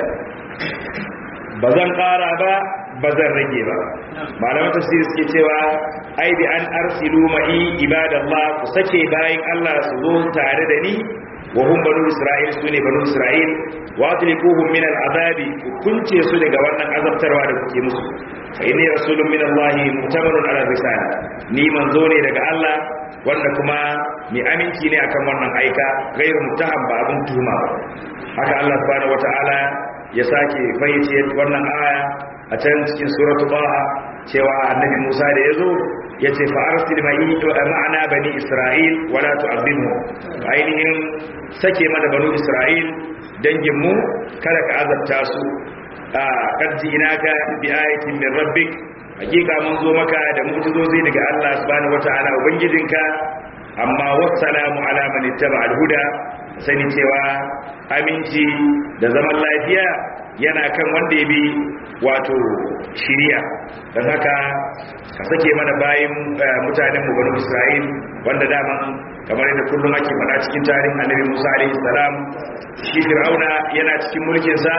Speaker 3: ba zan ƙara ba ba zan rage ba malaman tafsiri suke cewa ai bi an arsilu ma'i ibadallah ku sake bayin Allah su zo tare da ni wa hum banu isra'il sune banu isra'il wa atlikuhum min al'azabi ku kunce su daga wannan azabtarwa da kuke musu fa inni rasulun min Allah mutamarun ala risala ni manzo ne daga Allah wanda kuma mai aminci ne akan wannan aika gairu mutaham ba abun tuhuma ba haka Allah subhanahu wata'ala ya sake fayyace wannan aya a can cikin suratul baha cewa annabi Musa da yazo yace fa arsil ma'i ma'ana bani isra'il wala tu'adhibhu ainihin sake mana banu isra'il dangin mu kada ka azabta su a kadji inaka bi ayatin min rabbik hakika mun zo maka da mu'jizozi daga Allah subhanahu wataala ubangijinka amma wassalamu ala man ittaba al-huda sani cewa aminci da zaman lafiya yana kan wanda ya bi wato shiriya don haka ka sake mana bayin mutanen mu banu Isra'il wanda dama kamar yadda kullum ake faɗa cikin tarihin Annabi Musa alaihi salam shi Fir'auna yana cikin mulkin sa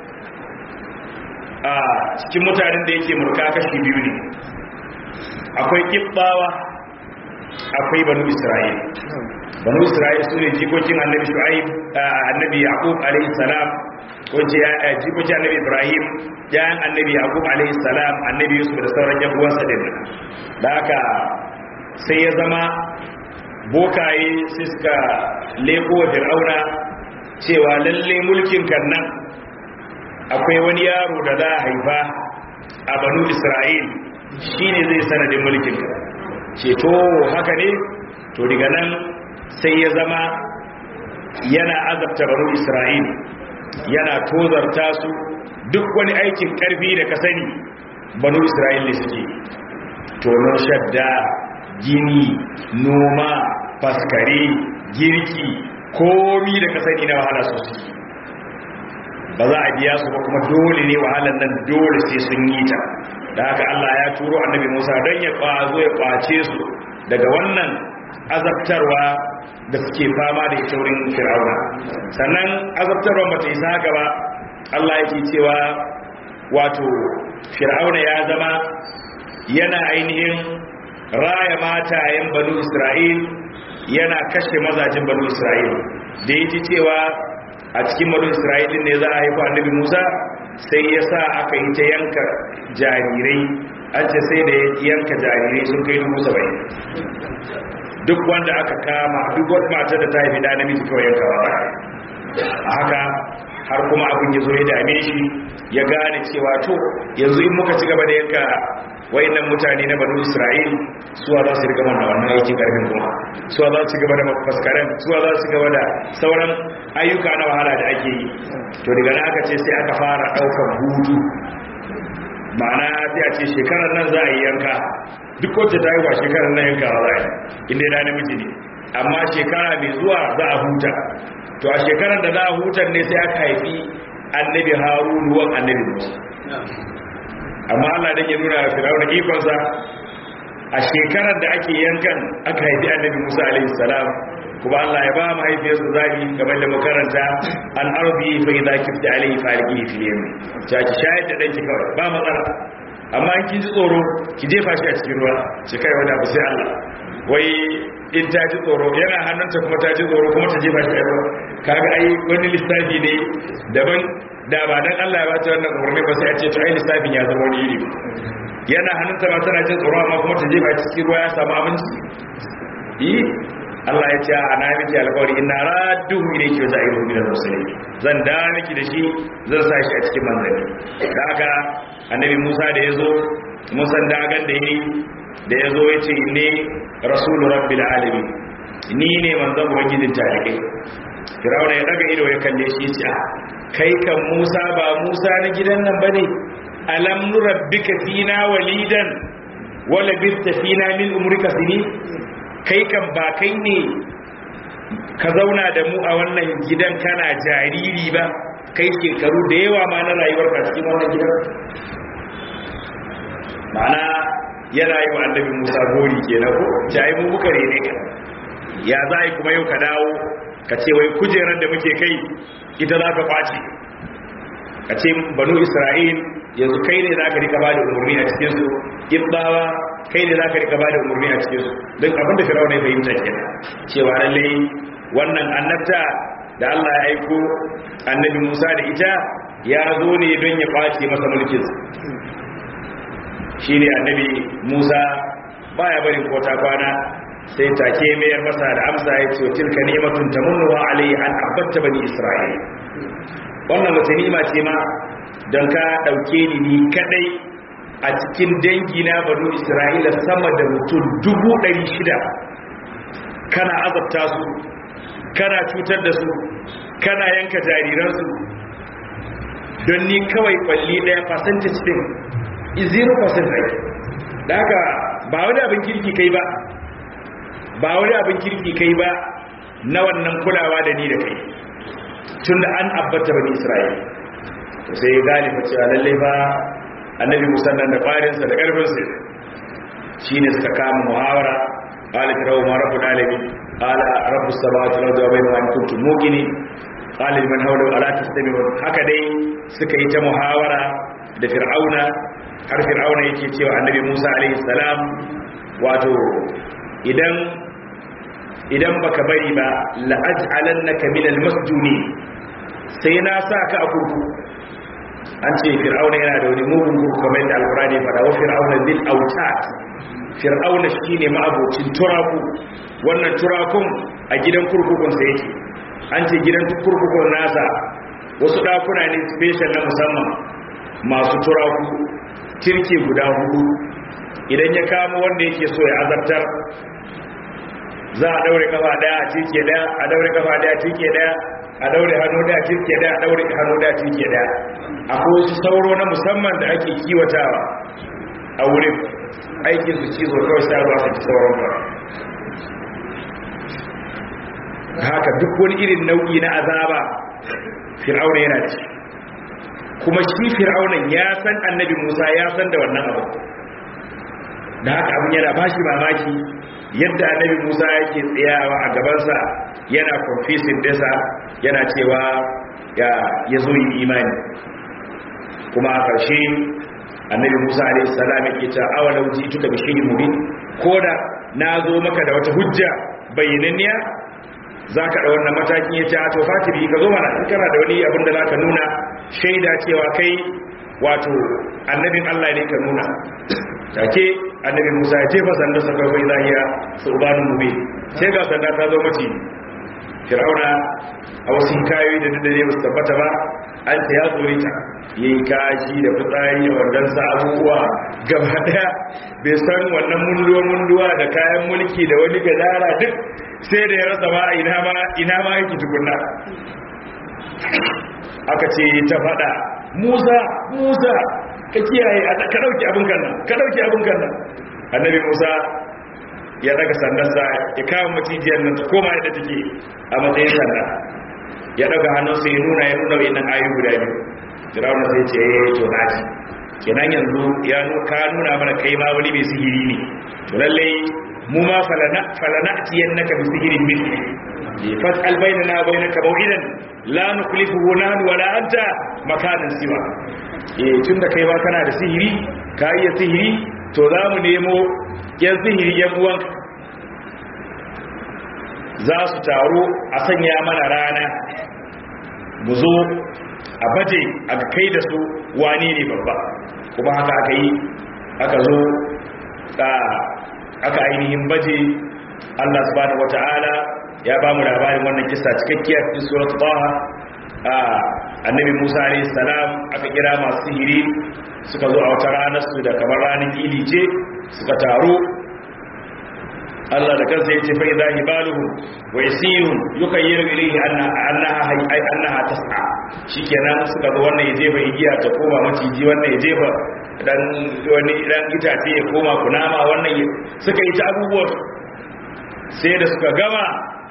Speaker 3: a cikin mutanen da yake mulka kashi biyu ne akwai kibbawa akwai banu Isra'il banu Isra'il su ne jikokin Annabi Shu'aib Annabi Yaqub alaihi salam ko ce jikokin Annabi Ibrahim yayin Annabi Yaqub alaihi salam Annabi Yusuf da sauran yan uwansa din da haka sai ya zama bokaye sai suka leko wa Fir'auna cewa lalle mulkin kan nan akwai wani yaro da za a haifa a banu Isra'il shine zai sanadin mulkin ka ce to haka ne to daga nan sai ya zama yana azabta banu Isra'il yana tozarta su duk wani aikin karfi da ka sani banu Isra'il ne suke tonon shadda gini noma faskare girki komi da ka sani na wahala su suke ba za a biya su ba kuma dole ne wahalar nan dole sai sun yi ta da haka Allah ya turo annabi Musa don ya kwazo ya kwace su daga wannan azabtarwa da suke fama da ita wurin fir'auna sannan azabtarwa ba ta isa haka ba Allah yake cewa wato fir'auna ya zama yana ainihin raya matayen banu isra'il yana kashe mazajin banu isra'il da ya ji cewa a cikin banu isra'il ne za a haifa annabi musa sai ya sa aka yi ta yanka jarirai an ce sai da yanka jarirai sun kai dubu saba'in duk wanda aka kama duk wata mata da ta haifi da namiji kawai yankawa a haka har kuma abin ya zo ya dame shi ya gane cewa to yanzu in muka ci gaba da yanka wayannan mutane na banu isra'il suwa za su riga mana wannan aikin karfin kuma suwa za su gaba da faskaren suwa za su gaba da sauran ayyuka na wahala da ake yi to daga nan aka ce sai aka fara daukar hutu ma'ana sai a ce shekarar nan za a yi yanka duk wacce ta yi wa shekarar nan yanka za a yi inda ya namiji ne amma shekara mai zuwa za a huta to a shekarar da za a hutar ne sai aka haifi annabi harunu wan annabi musa amma Allah dan ya nuna wa Fir'auna ikonsa a shekarar da ake yankan aka haifi Annabi Musa alaihi salam kuma Allah ya ba mu haifiyarsa zabi kamar da makaranta an arbi fa idza kifta alaihi falihi fil yam ta ki shayar da danki kawai ba matsala amma in kin ji tsoro ki jefa shi a cikin ruwa ki kai wanda ba sai Allah wai in ta ji tsoro yana hannunta kuma ta ji tsoro kuma ta jefa shi a ruwa kaga ai wani lissafi ne daban da ba dan Allah ya bata wannan umarni ba sai a ce to ai lissafin ya zama wani iri yana hannunta ba tana jin tsoro amma kuma ta je ba cikin ruwa ya samu abinci yi Allah ya ce a na miki alƙawari ina radduhu ilayki wa za'iruhu min al-mursalin zan da miki da shi zan sa shi a cikin manzanni da haka annabi Musa da yazo mun san dagan da yayi da yazo yace ne rasulu rabbil alamin ni ne manzon ubangijin tarihi Firawuna ya daga ido ya kalle shi ya ce kai kan Musa ba Musa na gidan nan bane alam nurabbika fina walidan wala bitta fina min umrika sini kai kan ba kai ne ka zauna da mu a wannan gidan kana jariri ba kai shekaru da yawa ma na rayuwar ka cikin wannan gidan ma'ana yana yi wa annabi Musa gori kenan ko jai mu muka rene ka ya za kuma yau ka dawo ka ce wai kujerar da muke kai ita za ka kwace ka ce banu isra'il yanzu kai ne za ka rika ba da umarni a cikinsu ibbawa kai ne za ka rika ba da umarni a cikinsu don abinda firawuna ya fahimta kenan cewa lallai wannan annabta da allah ya aiko annabi musa da ita ya zo ne don ya kwace masa mulkin shi ne annabi musa baya barin kota kwana sai take mayar masa da amsa ya ce tilka ni'matun tamunnuha alayhi an abatta bani isra'il wannan wata ni'ima ce ma don ka dauke ni ni kadai a cikin dangi na banu isra'ila sama da mutum dubu ɗari shida kana azabta su kana cutar da su kana yanka jariransu don ni kawai kwalli ɗaya percentage din 0% rai da haka ba wani abin kirki kai ba ba wani abin kirki kai ba na wannan kulawa da ni da kai tun da an abbata bani isra'il sai ya gane fa cewa lallai ba annabi musannan da farinsa da ƙarfinsa shi ne suka kama muhawara ƙala firawo ma rabu ɗalibi ƙala rabu sabatu na zuwa bai ma ni kuntu mugini ƙala liman haula ala tasdami haka dai suka yi ta muhawara da fir'auna har fir'auna yake cewa annabi musa alaihi salam wato idan idan baka bari ba la'aj'alannaka minal masjuni sai na sa ka a kurku an ce fir'auna yana da wani mugun kurku kamar yadda alqur'ani ya faɗa wa fir'auna bil autat fir'auna shine ma'abocin turaku wannan turakun a gidan kurkukun sa yake an ce gidan kurkukun nasa wasu dakuna ne special na musamman masu turaku kirke guda hudu idan ya kama wanda yake so ya azabtar za a daure kafa daya a cike daya a daure kafa daya a cike daya a daure hannu daya a cike daya a daure hannu daya a cike daya akwai wasu sauro na musamman da ake kiwatawa a wurin aikin su cizo kawai sai ruwa su ci sauran ba haka duk wani irin nau'i na azaba fir'auna yana ci kuma shi fir'aunan ya san annabi musa ya san da wannan abu da haka abin yana bashi mamaki yadda annabi musa yake tsayawa a gabansa yana confessing dasa yana cewa ya ya zo yi imani kuma a ƙarshe annabi Musa alaihi salam yake ta awalau ji'tuka bi shay'in mubin koda na zo maka da wata hujja bayyananniya zaka da wannan matakin yace a to fatibi ka zo mana in kana da wani abin da zaka nuna shaida cewa kai wato annabin Allah ne ka nuna take annabi Musa ya jefa sanda sa kawai zahiya sulbanun mubin sai ga sanda ta zo mace Fir'auna a wasu kayoyi da duk da ba su tabbata ba an ta ya tsore ta yayi kashi da fitsari da wannan sa abubuwa gaba daya bai san wannan munduwa munduwa da kayan mulki da wani gadara duk sai da ya rasa ma ina ma ina ma yake tukunna aka ce ta fada Musa Musa ka kiyaye ka dauki abin kan nan ka dauki abin kan nan annabi Musa ya daga sandansa ya kawo macijiyar nan ta koma yadda take a matsayin sanda ya daga hannunsa ya nuna ya nuna wayannan ayoyi guda biyu Firawuna sai ce eh to naji kenan yanzu ya ka nuna mana kai ma wani mai sihiri ne to lalle mu ma falana falana tiyannaka bi sihirin mithli fas'al bainana wa bainaka maw'idan la nukhlifuhu nahnu wala anta makanan siwa eh tunda kai ba kana da sihiri ka iya sihiri to za mu nemo yan sihiri yan uwan za su taru a sanya mana rana mu zo a baje a kai da su wane ne babba kuma haka aka yi aka zo aka ainihin baje Allah subhanahu wata'ala ya ba mu labarin wannan kisa cikakkiya cikin surat Taha annabi Musa alayhi salam aka kira masu sihiri suka zo a wata ranar su da kamar ranar idi ce suka taru Allah da kansa yace fa idza hibaluhum wa yasirun yukayyiru ilayhi annaha hay annaha tas'a shikenan suka zo wannan ya jefa igiya ta koma maciji wannan ya jefa dan wani dan itace ya koma kunama wannan suka yi ta abubuwan sai da suka gama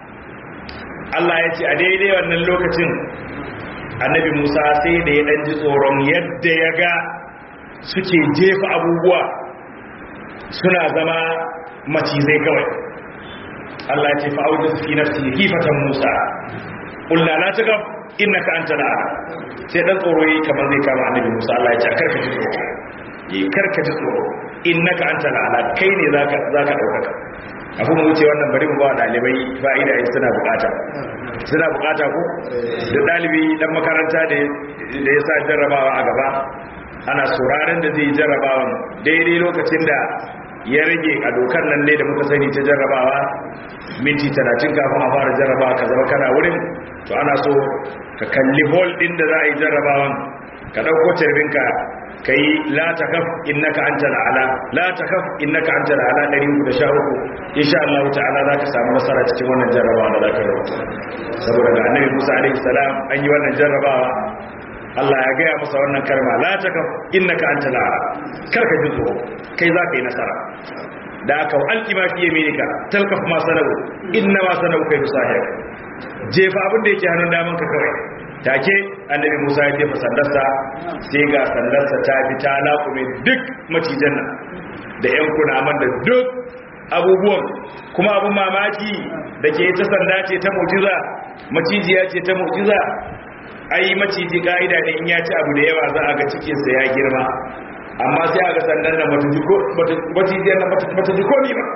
Speaker 3: Allah ya ce a daidai wannan lokacin annabi Musa sai da ya dan ji tsoron yadda ya ga suke jefa abubuwa suna zama macizai kawai Allah ya ce fa'audu fi nafsi kifatan Musa qulna la tagab innaka antal a'la sai dan tsoro yi kamar zai kama annabi Musa Allah ya ce karka ji tsoro yi karka ji tsoro innaka antal a'la kai ne zaka zaka daukaka abu mu wuce wannan bari mu ba dalibai fa'ida in suna bukata suna bukata ko da dalibi dan makaranta da da ya sa jarrabawa a gaba ana sauraron da zai jarrabawan daidai lokacin da ya rage a dokar nan ne da muka sani ta jarrabawa minti 30 kafin a fara jarrabawa ka zama kana wurin to ana so ka kalli hall din da za a yi jarrabawan ka dauko tarbinka kai la takaf innaka antal ala la takaf innaka antal ala 313 insha Allah ta'ala zaka samu nasara cikin wannan jarrabawa da zaka rubuta saboda ga annabi Musa alaihi salam an yi wannan jarrabawa Allah ya gaya masa wannan karma la takaf innaka antal ala karka ji tsoro kai zaka yi nasara da aka alki ma fi yaminika talkaf ma sanau inna ma sanau kai musahir jefa abin da yake hannun daman ka kawai take annabi Musa ya jefa sandarsa sai ga sandarsa ta bi ta laƙume duk macijan nan da yan kunaman da duk abubuwan kuma abun mamaki da ke ta sanda ce ta mu'jiza macijiya ce ta mu'jiza ai maciji ka'ida ne in ya ci abu da yawa za a ga cikinsa ya girma amma sai a ga sandan nan macijiyar nan bata ji komi ba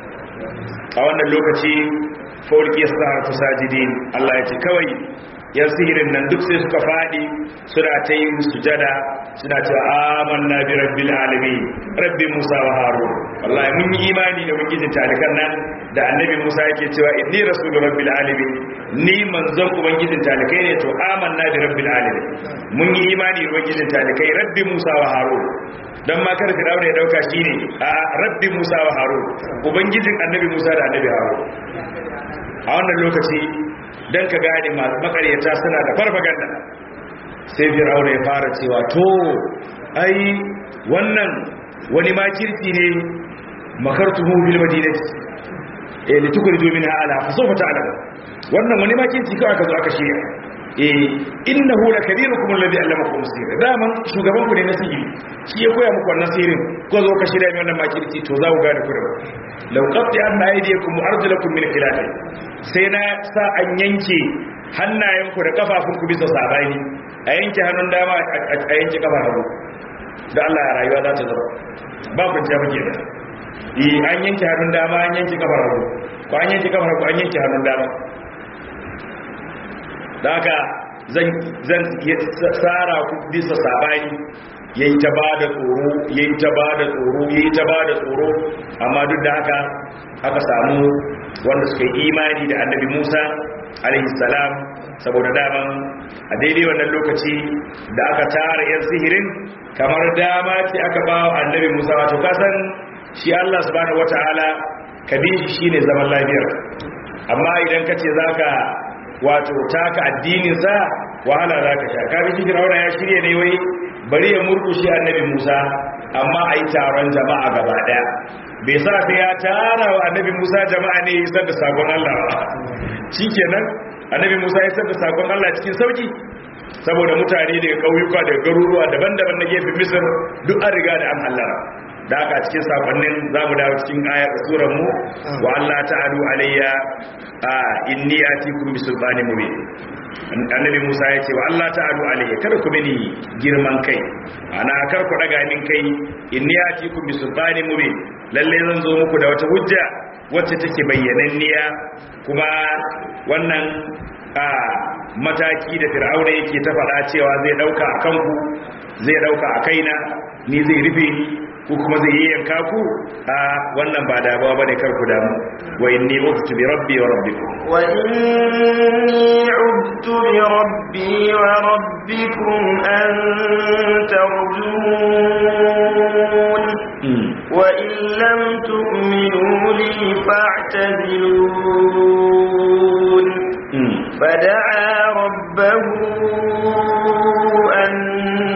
Speaker 3: a wannan lokaci faulki sa harfi sajidin Allah ya ce kawai yan sihirin nan duk sai suka faɗi suna ta yin sujada suna ce amanna bi rabbil alamin rabbi musa wa harun wallahi mun yi imani da ubangijin talikan nan da annabi musa yake cewa inni rasulu rabbil alamin ni manzon ubangijin talikai ne to amanna bi rabbil alamin mun yi imani da ubangijin talikai rabbi musa wa harun dan ma kar firawuna ya dauka shine a rabbi musa wa harun ubangijin annabi musa da annabi harun a wannan lokaci don ka gane masu makaryata suna da farfaganda sai fir'auna ya fara cewa to ai wannan wani makirci ne makartuhu bil madinati eh litukridu minha ala fa sawfa ta'lam wannan wani makirci kawai aka zo aka shirya eh innahu lakabirukum alladhi allamakum sir daman shugaban ku ne na sihiri shi ya koya muku wannan sihirin ko zo ka shirya wannan makirci to za ku gane ku da law qatti an aydiyakum arjulakum min khilaf sai na sa an yanke hannayenku da kafafunku bisa sabani a yanke hannun dama a yanke kafar hagu da Allah ya rayuwa za ta zama ba ku jabu ke da yi an yanke hannun dama an yanke kafar hagu ko an yanke kafar hagu an yanke hannun dama da haka zan zan tsara ku bisa sabani yayi ta ba da tsoro yayi ta ba da tsoro yayi ta ba da tsoro amma duk da haka aka samu wanda suka yi imani da annabi Musa alaihi salam saboda daman a daidai wannan lokaci da aka tara yan sihirin kamar dama ce aka ba wa annabi Musa wato kasan shi Allah subhanahu wataala kabishi shine zaman lafiyar amma idan kace zaka wato taka addinin sa wahala zaka sha kabi shi Fir'auna ya shirye ne wai bari ya murkushe annabi Musa amma ayi taron jama'a gaba daya bai sa sai ya tara wa annabi Musa jama'a ne ya isar da sakon Allah ba shikenan annabi Musa ya isar da sakon Allah cikin sauki saboda mutane daga kauyuka daga garuruwa daban-daban na gefen Misir duk an riga da an hallara da aka cikin sakonnin zamu dawo cikin ayar surar mu wa Allah ta'alu alayya a inni atikum bisulbanin mubin annabi Musa ya ce wa Allah ta'alu alayya kada ku mini girman kai ana kar ku daga min kai inni atikum bisulbanin mubin lalle zan zo muku da wata hujja wacce take bayyananniya kuma wannan a mataki da fir'auna yake ta faɗa cewa zai dauka a kanku zai dauka a kaina ni zai rufe ni ko kuma zai yi yanka ku a wannan ba damuwa bane kar ku damu wa inni ubtu bi rabbi wa rabbikum
Speaker 1: wa inni ubtu bi rabbi wa rabbikum an tarjun wa in lam tu'minu li fa'tazilun فدعا ربه أن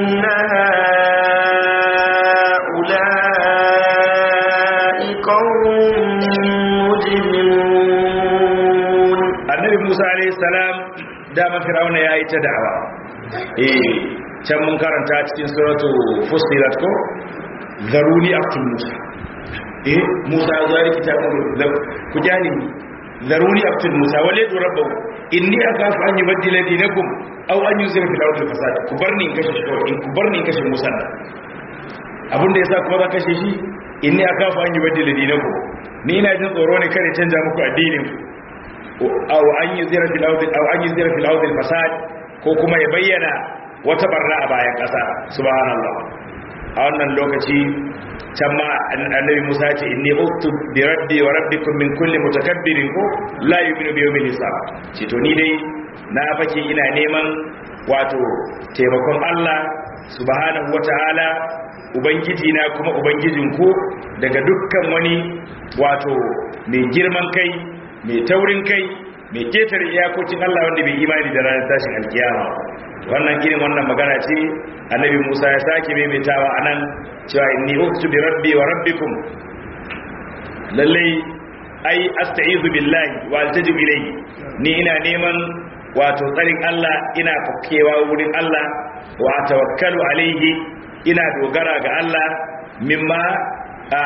Speaker 1: هؤلاء قوم مجرمون
Speaker 3: النبي موسى عليه السلام دام فرعون يا ايتا دعوة eh can mun karanta cikin suratu fusilat ko zaruni aktul musa eh musa zari kitabun ku jani zaruni aktul musa wale du rabbahu inni akafu an yubaddila dinakum aw an yuzira fil ardi fasad ku barni in kashe shi kawai ku barni in kashe musa abin da yasa kuma za kashe shi inni akafu an yubaddila dinakum ni ina jin tsoro ne kare canja muku addinin aw an yuzira fil ardi aw an yuzira fil ardi fasad ko kuma ya bayyana wata barna a bayan kasa subhanallah a wannan lokaci can ma annabi Musa ce inni uktu bi rabbi wa rabbikum min kulli mutakabbirin ko la yu'minu bi yawmil hisab ce to ni dai na fake ina neman wato taimakon Allah subhanahu wataala ubangiji na kuma ubangijin ku daga dukkan wani wato mai girman kai mai taurin kai mai ketare iyakokin Allah wanda bai imani da ranar tashin alkiyama wannan irin wannan magana ce annabi Musa ya sake maimaitawa anan cewa inni uktu bi rabbi wa rabbikum lalle ai asta'izu billahi wa altaji ilayhi ni ina neman wato tsarin Allah ina fakewa wurin Allah wa tawakkalu alaihi ina dogara ga Allah mimma a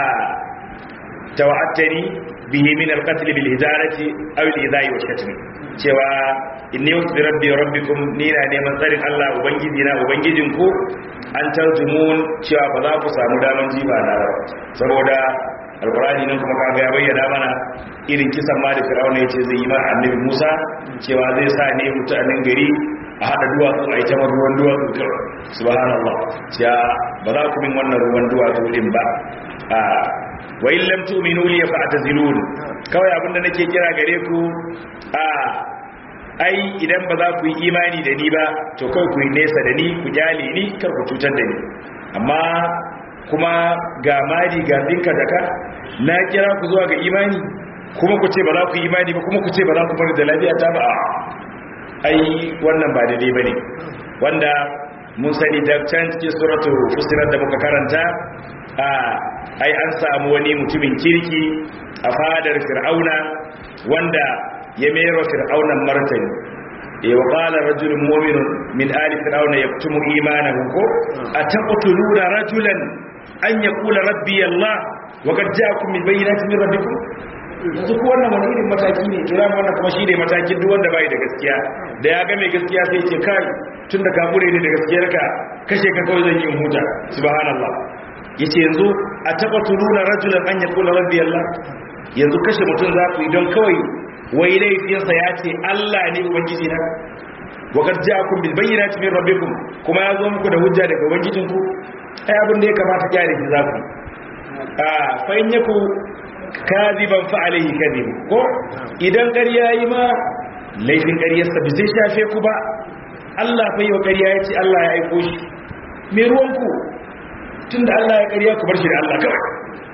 Speaker 3: tawa'attani bihi min al-qatl bil hijarati aw al-idai wa shatmi cewa inni uktu bi rabbi wa rabbikum ni ina neman tsarin Allah ubangiji na ubangijin ku an tarjumun cewa ba za ku samu daman jiba na ba saboda alkurani nan kuma kaga ya bayyana mana irin kisan ma da firawuna ya ce zai yi ma annabi musa cewa zai sa ne mutanen gari a haɗa duwatsu a ita ruwan duwatsu kawai subhanallah cewa ba za ku min wannan ruwan duwatsu din ba a wa in lam tu'minu li fa'tazilun kawai abinda nake kira gare ku a ai idan ba za ku yi imani da ni ba to kawai ku yi nesa da ni ku kyale ni kar ku cutar da ni amma kuma ga mari ga dinka daka na kira ku zuwa ga imani kuma ku ce ba za ku yi imani ba kuma ku ce ba za ku bari da lafiya ta ba ai wannan ba daidai bane wanda mun sani da can cikin suratul fusilat da muka karanta a ai an samu wani mutumin kirki a fadar fir'auna wanda ya mero fir'aunan martani eh wa qala rajulun mu'minun min ali fir'auna yaktumu imanahu ko ataqtuluna rajulan an yaqula rabbi allah wa qad ja'akum min bayyinatin min rabbikum yanzu ko wannan wani irin mataki ne to ran wannan kuma shine matakin duk wanda bai da gaskiya da ya ga mai gaskiya sai ce kai tun da ka bure ni da gaskiyarka kashe ka kawai zan yi in huta subhanallah yace yanzu a taba turuna rajulan an yaqula rabbi allah yanzu kashe mutum za ku yi don kawai wai laifinsa ya ce Allah ne ubangiji na wa qad ja'akum bil bayyinati min rabbikum kuma ya zo muku da hujja daga ubangijinku ai abin da ya kamata kyale shi za ku a fa in yaku kadiban fa alayhi kadhib ko idan ƙarya yi ma laifin ƙaryarsa ba zai shafe ku ba Allah fa yau ƙarya ya ce Allah ya aiko shi me ruwanku tunda Allah ya ƙarya ku bar shi da Allah kawai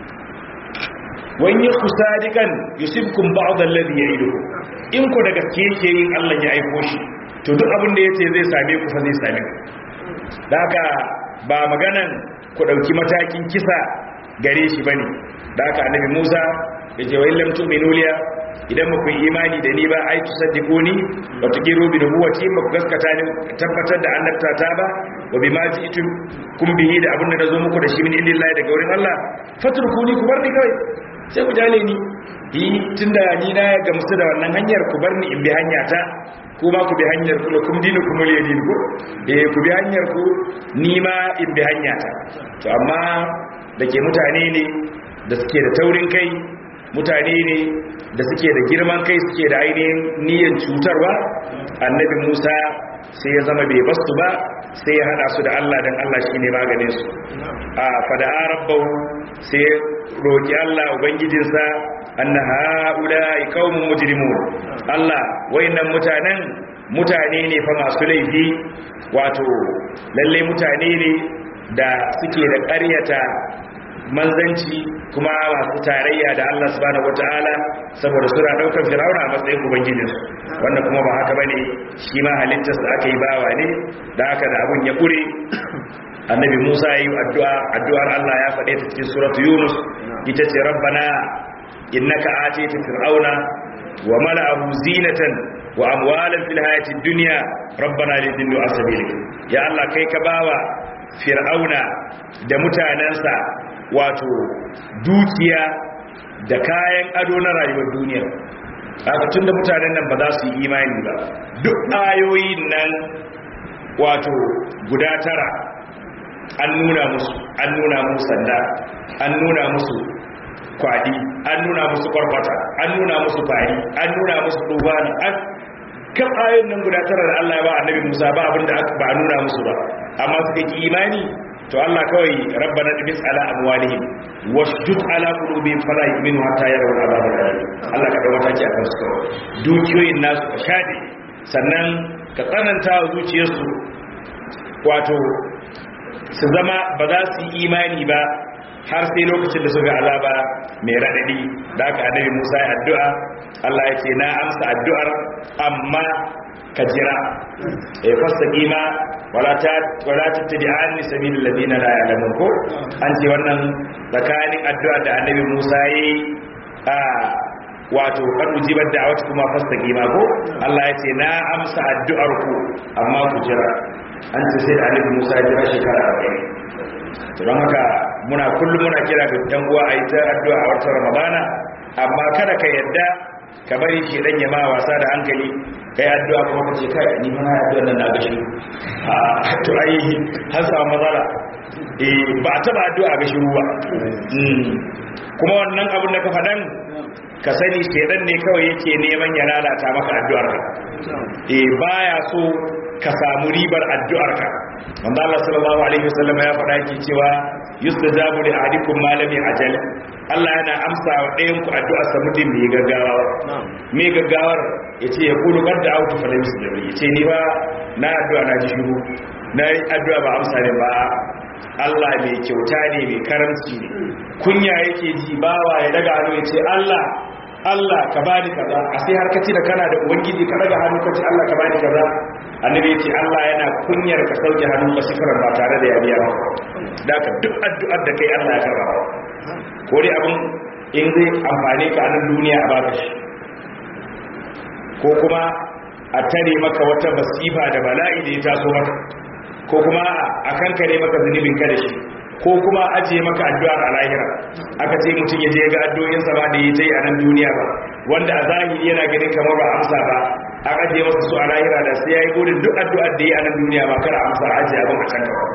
Speaker 3: wani ku sadikan yusibkum ba'd alladhi ya'idukum in ku da gaske yake yin Allah ya aiko shi to duk abin da yace zai same ku fa zai same ku da haka ba maganan ku dauki matakin kisa gare shi bane da haka annabi Musa yace wa illam tu'minu liya idan muku yi imani da ni ba ai tusaddiquni wa tuqiru bi nubuwati ba ku gaskata ni tabbatar da annabta ta ba wa bima ji'tum kun bihi da abin da nazo muku da shi min indillahi daga wurin Allah fatrukuni ku bar ni kawai sai ku jale ni yi tunda ni na ga musu da wannan hanyar ku bar ni in bi hanya ta kuma ku bi hanyar ku lakum dinukum waliy din ku eh ku bi hanyar ku ni ma in bi hanya ta to amma dake mutane ne da suke da taurin kai mutane ne da suke da girman kai suke da ainihin niyyar cutarwa annabi Musa sai ya zama bai basu ba sai ya hada su da Allah dan Allah shine maganin su a fada rabbahu sai roki Allah ubangijinsa anna haula'i qaumun mujrimun Allah wayannan mutanen mutane ne fa masu laifi wato lalle mutane ne da suke da ƙaryata manzanci kuma masu tarayya da Allah subhanahu wataala saboda suna daukar Fir'auna a matsayin ubangijin wanda kuma ba haka bane shi ma halittarsa aka yi bawa ne da haka da abun ya kure annabi Musa yayi addu'a addu'ar Allah ya faɗe ta cikin suratu Yunus ita ce rabbana innaka atayta fir'auna wa mala'ahu zinatan wa amwalan fil hayati dunya rabbana lidillu asabilik ya Allah kai ka bawa fir'auna da mutanensa wato dukiya da kayan ado na rayuwar duniya haka tun da mutanen nan ba za su yi imani ba duk ayoyin nan wato guda tara an nuna musu an nuna musu sanda an nuna musu kwadi an nuna musu kwarkwata an nuna musu fari an nuna musu dubani an kan ayoyin nan guda tara da Allah ya ba annabi Musa ba abinda ba nuna musu ba amma suka ki imani to Allah kawai rabbana tibis ala amwalihim wasjud ala qulubihim fala yu'minu hatta yarawu al'azab al-alim Allah ka dawo taki akan su kawai dukiyoyin nasu ka shade sannan ka tsananta wa zuciyarsu wato su zama ba za su yi imani ba har sai lokacin da suka azaba mai radadi da aka annabi Musa ya addu'a Allah ya ce na amsa addu'ar amma ka jira e fastaqi ma wala ta wala tattabi'ani sabilil ladina la ya'lamun ko an ce wannan tsakanin addu'a da annabi Musa yi a wato kan ujibar da'awat kuma fastaqi ma ko Allah ya ce na amsa addu'ar ku amma ku jira an ce sai annabi Musa ya jira shekara 40 don haka muna kullum muna kira ga yan uwa a yi ta addu'a a watan Ramadana amma kada ka yadda ka bari shi dan ya ma wasa da hankali kai addu'a kuma kace kai ni ma addu'a nan na ga shi a to ai har samu matsala eh ba a taba addu'a ga shi ruwa kuma wannan abin da ka faɗan ka sani shedan ne kawai yake neman ya lalata maka addu'ar ka eh baya so ka samu ribar addu'ar ka wanda Allah sallallahu alaihi wasallam ya faɗa yake cewa yustajabu li ahadikum ma lam ajal Allah yana amsa wa ɗayan ku addu'ar sa mutum mai gaggawa mai gaggawar yace ya kulu qad da'awtu fa lam yustajab yace ni ba na addu'a na ji shiru na yi addu'a ba amsa ne ba Allah mai kyauta ne mai karamci ne kunya yake ji bawa ya daga hannu ya ce Allah Allah ka bani kaza a sai har kaci da kana da ubangiji ka daga hannu ka ce Allah ka bani kaza annabi ya ce Allah yana kunyar ka sauke hannu ka shikarar ba tare da ya biya ba da ka duk addu'ar da kai Allah ya karba ko dai abin in zai amfane ka a nan duniya a baka shi ko kuma a tare maka wata basifa da bala'i da ya taso maka ko kuma a kankare maka zunubin ka da shi ko kuma ajiye maka addu'ar a lahira aka ce mutum ya je ga addu'o'in sa ba da yi ta yi a nan duniya ba wanda a zahiri yana ganin kamar ba amsa ba an ajiye masa su a lahira da sai yayi gudun duk addu'ar da yi a nan duniya ba kar a amsa ajiye abin a can kawai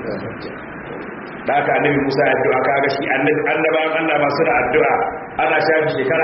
Speaker 3: da aka annabi Musa ya addu'a kaga shi annabi annabawan Allah ma suna addu'a ana shafi shekara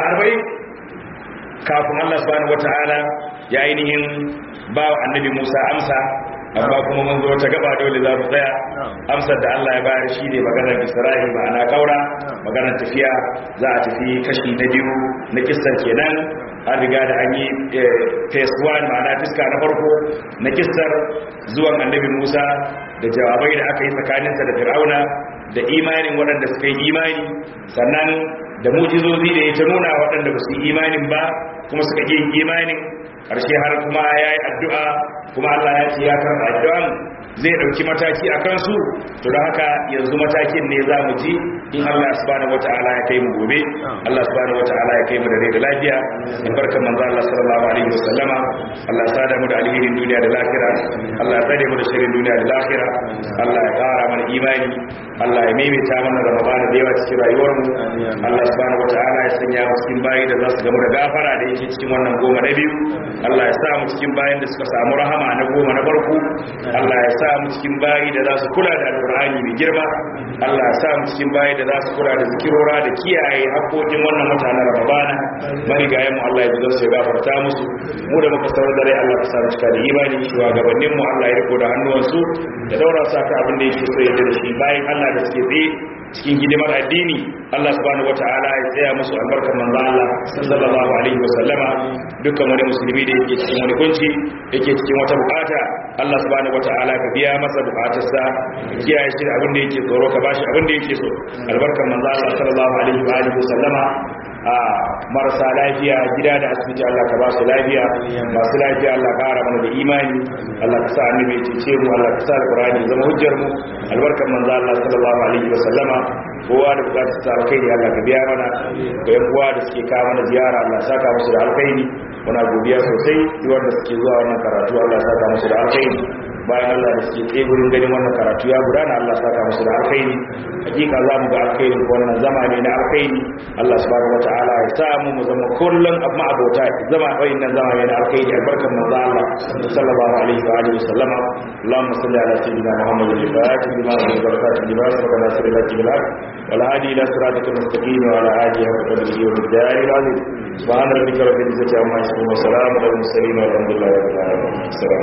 Speaker 3: 40 kafin Allah subhanahu wataala ya ainihin ba wa annabi Musa amsa amma kuma mun zo ta gaba dole za mu tsaya amsar da Allah ya bayar shi ne maganar Isra'il ma'ana kaura maganar tafiya za a tafi kashi na biyu na kissan kenan an riga da an yi phase 1 ma'ana fiska na farko na kissar zuwan annabi Musa da jawabai da aka yi tsakaninsa da Fir'auna da imanin waɗanda suka yi imani sannan da mujizozi da ya ta nuna waɗanda ba su yi imanin ba kuma suka yi imanin ƙarshe har kuma ya yi addu'a kuma Allah ya ce ya karɓa addu'an zai ɗauki mataki a kansu to da haka yanzu matakin ne za mu ji in Allah subhanahu wata'ala ya kai mu gobe Allah subhanahu wata'ala ya kai mu da rai da lafiya in barkan manzo Allah sallallahu alaihi wasallama Allah ya sada mu da alherin duniya da lahira Allah ya tsare mu da shirin duniya da lahira Allah ya ƙara mana imani Allah ya maimaita mana Ramadan da yawa cikin rayuwar mu Allah subhanahu wata'ala ya sanya mu cikin bayi da za su gamu da gafara da yake cikin wannan goma na biyu Allah ya sa mu cikin bayin da suka samu rahama na goma na farko Allah ya sa mu cikin bayi da za su kula da alqur'ani mai girma Allah ya sa mu cikin bayi da za su kula da zikirora da kiyaye haƙoƙin wannan mutanen Ramadan marigayen mu Allah ya ji su ya gafarta musu mu da muka saurar da rai Allah ka sa mu cika da imani shugabannin mu Allah ya riko da hannuwansu da daura sa ka abin da yake so ya da shi bayan Allah da suke tsaye cikin hidimar addini Allah subhanahu wataala ya tsaya musu albarkar manzo Allah sallallahu alaihi wasallama dukkan wani musulmi da yake cikin wani kunci yake cikin wata bukata Allah subhanahu wataala ka biya masa bukatarsa ka kiyaye shi abin da yake tsoro ka bashi abin da yake so albarkar manzo Allah sallallahu alaihi wa alihi wasallama a marasa lafiya gida da asibiti Allah ka ba su lafiya masu lafiya Allah ka ƙara mana da imani Allah ka sa annabi ya cece mu Allah ka sa alqur'ani zama hujjar mu albarkar manzo Allah sallallahu alaihi wa sallama kowa da bukatar ta alkhairi Allah ka biya mana ko yan uwa da suke kawo mana ziyara Allah ya saka musu da alkhairi muna godiya sosai duk wanda suke zuwa wannan karatu Allah ya saka musu da alkhairi bayan Allah da suke tsaye gurin ganin wannan karatu ya gudana Allah saka musu da alkhairi hakika za mu ga alkhairin wannan zamani na alkhairi Allah subhanahu wataala ya sa mu mu zama kullun amma abota zama wayin zamani na alkhairi albarkan manzo Allah sallallahu alaihi wa alihi wasallam Allahumma salli ala sayyidina Muhammad al-Fatih lima barakatuh lima sabaka nasir al-jibal wal hadi ila siratikal mustaqim wa ala alihi wa sahbihi wa bidari al-azim subhana rabbika rabbil izzati amma yasifun wa salamun ala al-mursalin walhamdulillahi rabbil alamin